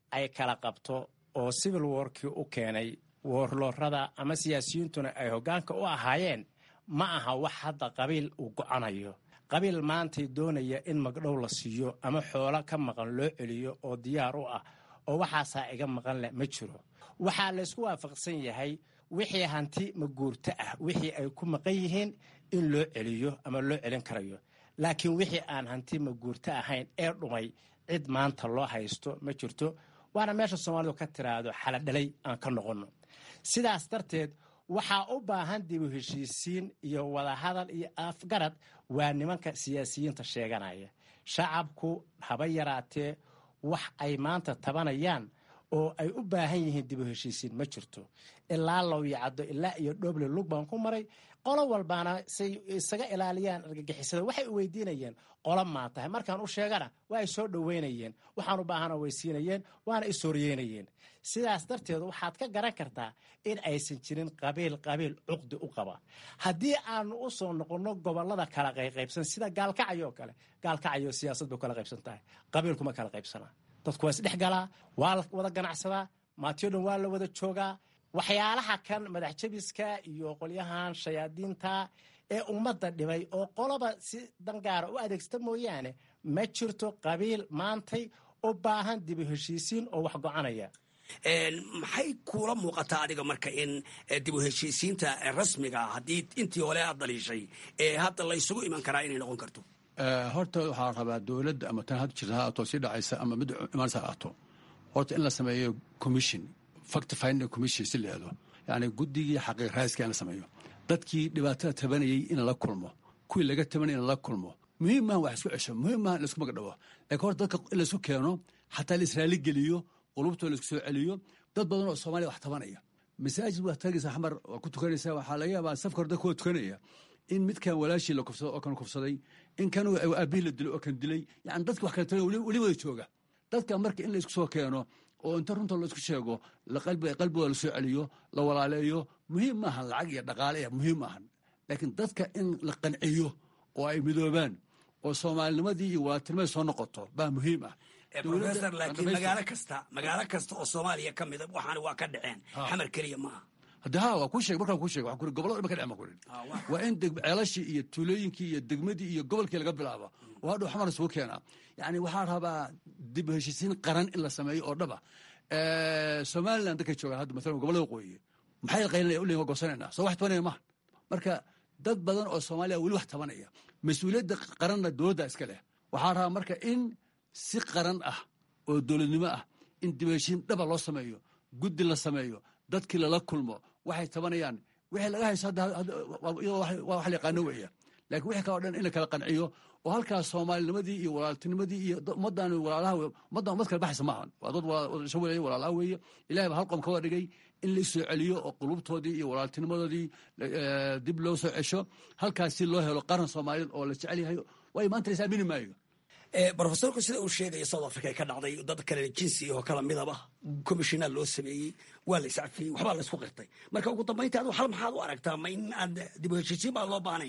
ay kala qabto oo civil warkii u keenay woorloorada ama siyaasiyiintuna ay hoggaanka u ahaayeen ma aha wax hadda qabiil uu go'anayo qabiil maantay doonaya in magdhow la siiyo ama xoolo ka maqan loo celiyo oo diyaar u ah oo waxaasaa iga maqan leh ma jiro waxaa laysku waafaqsan yahay wixii hanti maguurto ah wixii ay ku maqan yihiin in loo celiyo ama loo celin karayo laakiin wixii aan hanti maguurto ahayn ee dhumay cid maanta loo haysto ma jirto waana meesha soomaalidu ka tiraahdo xaladhalay aan ka noqonno sidaas darteed waxaa u baahan dibu heshiisiin iyo wadahadal iyo afgarad waa nimanka siyaasiyiinta sheeganaya shacabku haba yaraatee wax ay maanta tabanayaan oo ay u baahan yihiin dibu heshiisiin ma jirto ilaa lowyacaddo ilaa iyo dhoble lug baan ku maray qolo walbaana say isaga ilaaliyaan argagixisada waxay u weydiinayeen qolo maa tahay markaan u sheegana waa ay soo dhoweynayeen waxaan u baahana weysiinayeen waana ishoryeynayeen sidaas darteed waxaad ka garan kartaa in aysan jirin qabiil qabiil cuqdi u qaba haddii aanu u soo noqonno gobolada kala qayqaybsan sida gaalkacyo kale gaalkacyo siyaasad bay kala qaybsan tahay qabiilkuma kala qaybsanaa dadku waa isdhex galaa waa la wada ganacsadaa maatiyo dhan waa la wada joogaa waxyaalaha kan madax jabiska iyo qolyahan shayaadiinta ee ummadda dhibay oo qoloba si dangaara u adeegsata mooyaane ma jirto qabiil maantay u baahan dibu heshiisiin oo wax go-anaya maxay kuula muuqataa adiga marka in dibu heshiisiinta rasmiga haddii intii hore aad daliishay ee hadda laysugu iman karaa inay noqon karto horta waxaa rabaa dowladda ama tan had jirta ha ato sii dhacaysa ama mid imaansa ha ato horta in la sameeyo commission fact finding commission si leedo yacni guddigii xaqiiq raaska in la sameeyo dadkii dhibaatada tabanayay in la kulmo kuwii laga tabanayay in la kulmo muhiim maahan wax isku cesho muhiim maahan in laisku magdhabo laakiin horta dadka in laisku keeno xataa la israali geliyo qulubtoo laisku soo celiyo dad badan oo soomaaliya wax tabanaya masaajid waa tagaysaa xamar waa ku tukanaysaa waxaa laga yaabaa safka hore dadka waa tukanaya in midkan walaashii la kufsado oo kan kufsaday in kan aabihii la dilay oo kan dilay yani dadki wax kala tabanaya weli wada jooga dadka marka in laisku soo keeno oo inta runta laisku sheego qalbigooda lasoo celiyo la walaaleeyo muhiim maahan lacag iyo dhaqaale muhiim maahan laakiin dadka in la qanciyo oo ay midoobaan oo soomaalinimadii iyo walaaltinimadii soo noqoto baa muhiim ah professor laakiin magaalo kasta magaalo kasta oo soomaaliya ka mida waxaana waa ka dhaceen xamar keliya maaha hadde ha waa kuu sheeg markaan kuu sheeg waxaan kuri gobolada dhan ka dhacen baan kurin waa in ceelashii iyo tuulooyinkii iyo degmadii iyo gobolkii laga bilaabo oo hadhow xamar isugu keenaa yacni waxaa rabaa dib heshiisiin qaran in la sameeyo oo dhaba somaliland dadkay joogaan hadda maalan gobolada waqooyi maxay qaylinaya u leeyin waa goosanayna soo wax tabanaya maaha marka dad badan oo soomaaliya weli wax tabanaya mas-uuliyadda qaranna dowladda iska leh waxaa rabaa marka in si qaran ah oo dowladnimo ah in dib heshiin dhaba loo sameeyo guddi la sameeyo dadkii lala kulmo waxay tabanayaan wixii laga hayso waa wax la yaqaano weeya laakiin wixii kaloo dhan in la kala qanciyo oo halkaas soomaalinimadii iyo walaaltinimadii iyo ummaddan walaalaha ummaddan ummad kala baxaysa maahan waa dad wadasho waleeya walaalaha weeye ilahay baa hal qom ka wada dhigay in la soo celiyo oo qulubtoodii iyo walaaltinimadoodii dib loo soo cesho halkaas si loo helo qaran soomaaliyeed oo la jecel yahay waayo maanta la isaamini maayo rofesorku sida uu sheegaya south africa ka dhacday dad kale jinsi oo kala midaba commishinaa loo sameeyey waa la iscafiyey waxbaa la isku qirtay marka ugu dambaynta adu hal maxaad u aragtaa ma in aad dib u heshiisiin baa loo baahnayn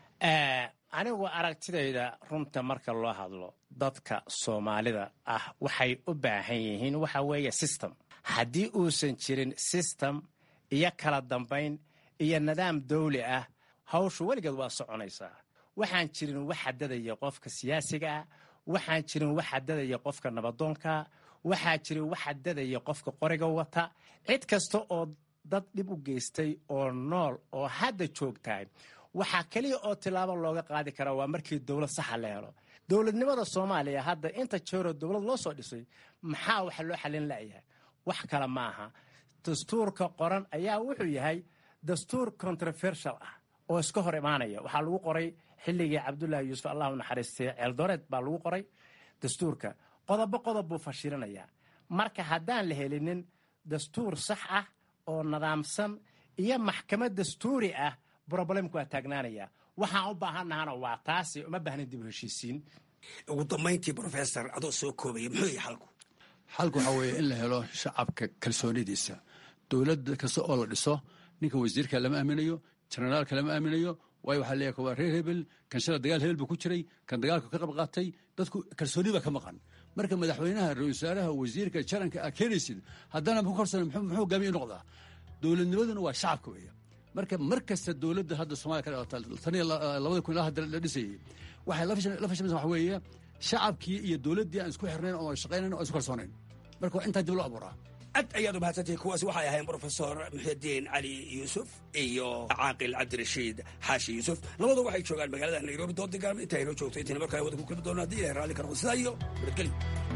anigu aragtidayda runta marka loo hadlo dadka soomaalida ah waxay u baahan yihiin waxa weeye system haddii uusan jirin system iyo kala dambayn iyo nidaam dawli ah hawshu weligeed waa soconaysaa waxaan jirin wax xadadaya qofka siyaasiga ah waxaan jirin wax xadadaya qofka nabadoonka waxaa jirin wax xadadaya qofka qoriga wata cid kasta oo dad dhib u geystay oo nool oo hadda joogtahay waxaa keliya oo tilaabo looga qaadi karaa waa markii dowlad saxa la helo dowladnimada soomaaliya hadda inta jeeroo dowlad loo soo dhisay maxaa wax loo xalin la'yahay wax kale ma aha dastuurka qoran ayaa wuxuu yahay dastuur controversial ah oo iska hor imaanaya waxaa lagu qoray xilligii cabdullaahi yuusuf allahu naxariistay ceeldoreed baa lagu qoray dastuurka qodobo qodob buu fashilinayaa marka haddaan la helinin dastuur sax ah oo nidaamsan iyo maxkamad dastuuri ah broblemku waa taagnaanaya waxaan u baahannahana waa taasi uma baahnin dib u heshiisiin ugu dambayntii professor adoo soo koobaya muxuu yahay xalku xalku waxaa weeye in la helo shacabka kalsoonidiisa dowladda kasta oo la dhiso ninka wasiirka lama aaminayo jenaraalka lama aaminayo waayo waxaa leeyahay waa reer hebel kan shala dagaal hebel buu ku jiray kan dagaalka ka qayb qaatay dadku kalsooni baa ka maqan marka madaxweynaha ra-isul wasaaraha wasiirka jaranka aa keenaysid haddana ku korsan muxuu hogaamiye noqdaa dowladnimaduna waa shacabka weeya marka mar kasta dowladda hadda soomaliya ka dhalata tan iyo labada kun ilaa hadda la dhisayay waxay la fashamaysa waxa weeye shacabkii iyo dowladdii aan isku xirnayn oo shaqaynayn oo isku kalsoonayn marka waa intaa dib loo abuuraa aad ayaad u mahadsantihiin kuwaasi waxay ahayn brofesor muxidiin cali yuusuf iyo caaqil cabdirashiid xaashi yuusuf labadu waxay joogaan magaalada nairobi doodii gaalmo inta aynoo joogto intayna markaa wada ku kulmi doona haddii ilahay raalli ka noqdo sidaa iyo nabadgelyo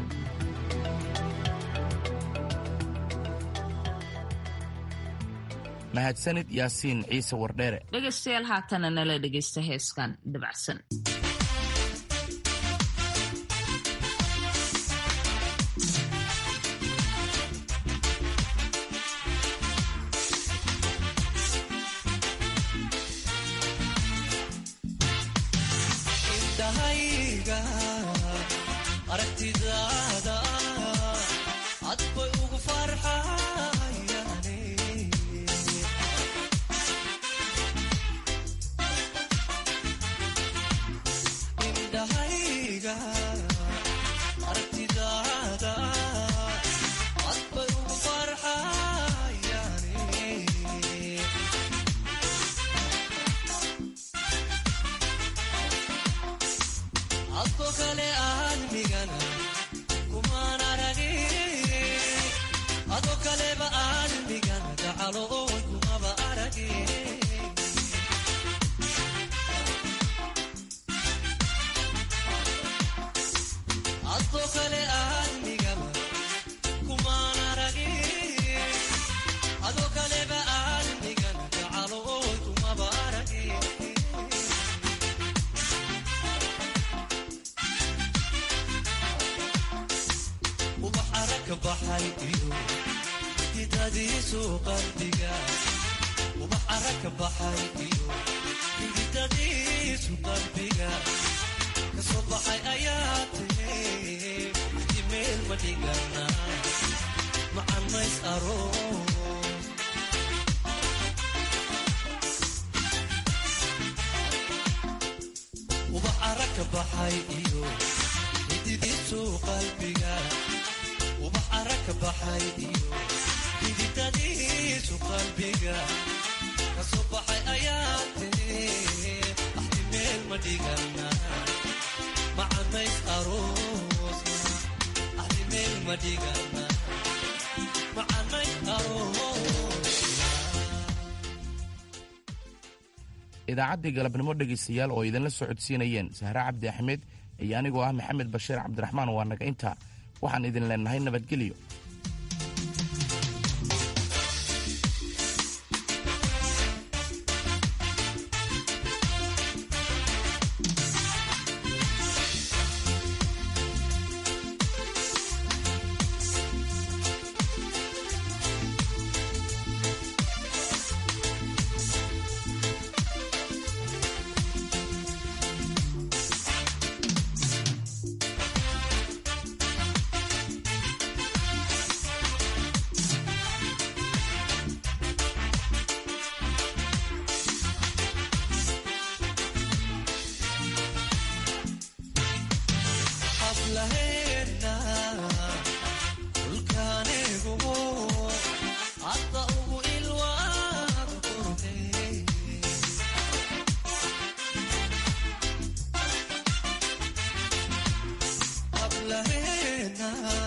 mahadsanid yaasiin ciise wardheere dhegaystayaal haatana nala dhegaysta heeskan dabacsan idaacaddii galabnimo dhegaystayaal oo idinla socodsiinayeen sahre cabdi axmed iyo anigoo ah maxamed bashiir cabdiraxmaan waa naga intaa waxaan idin leenahay nabadgelyo Love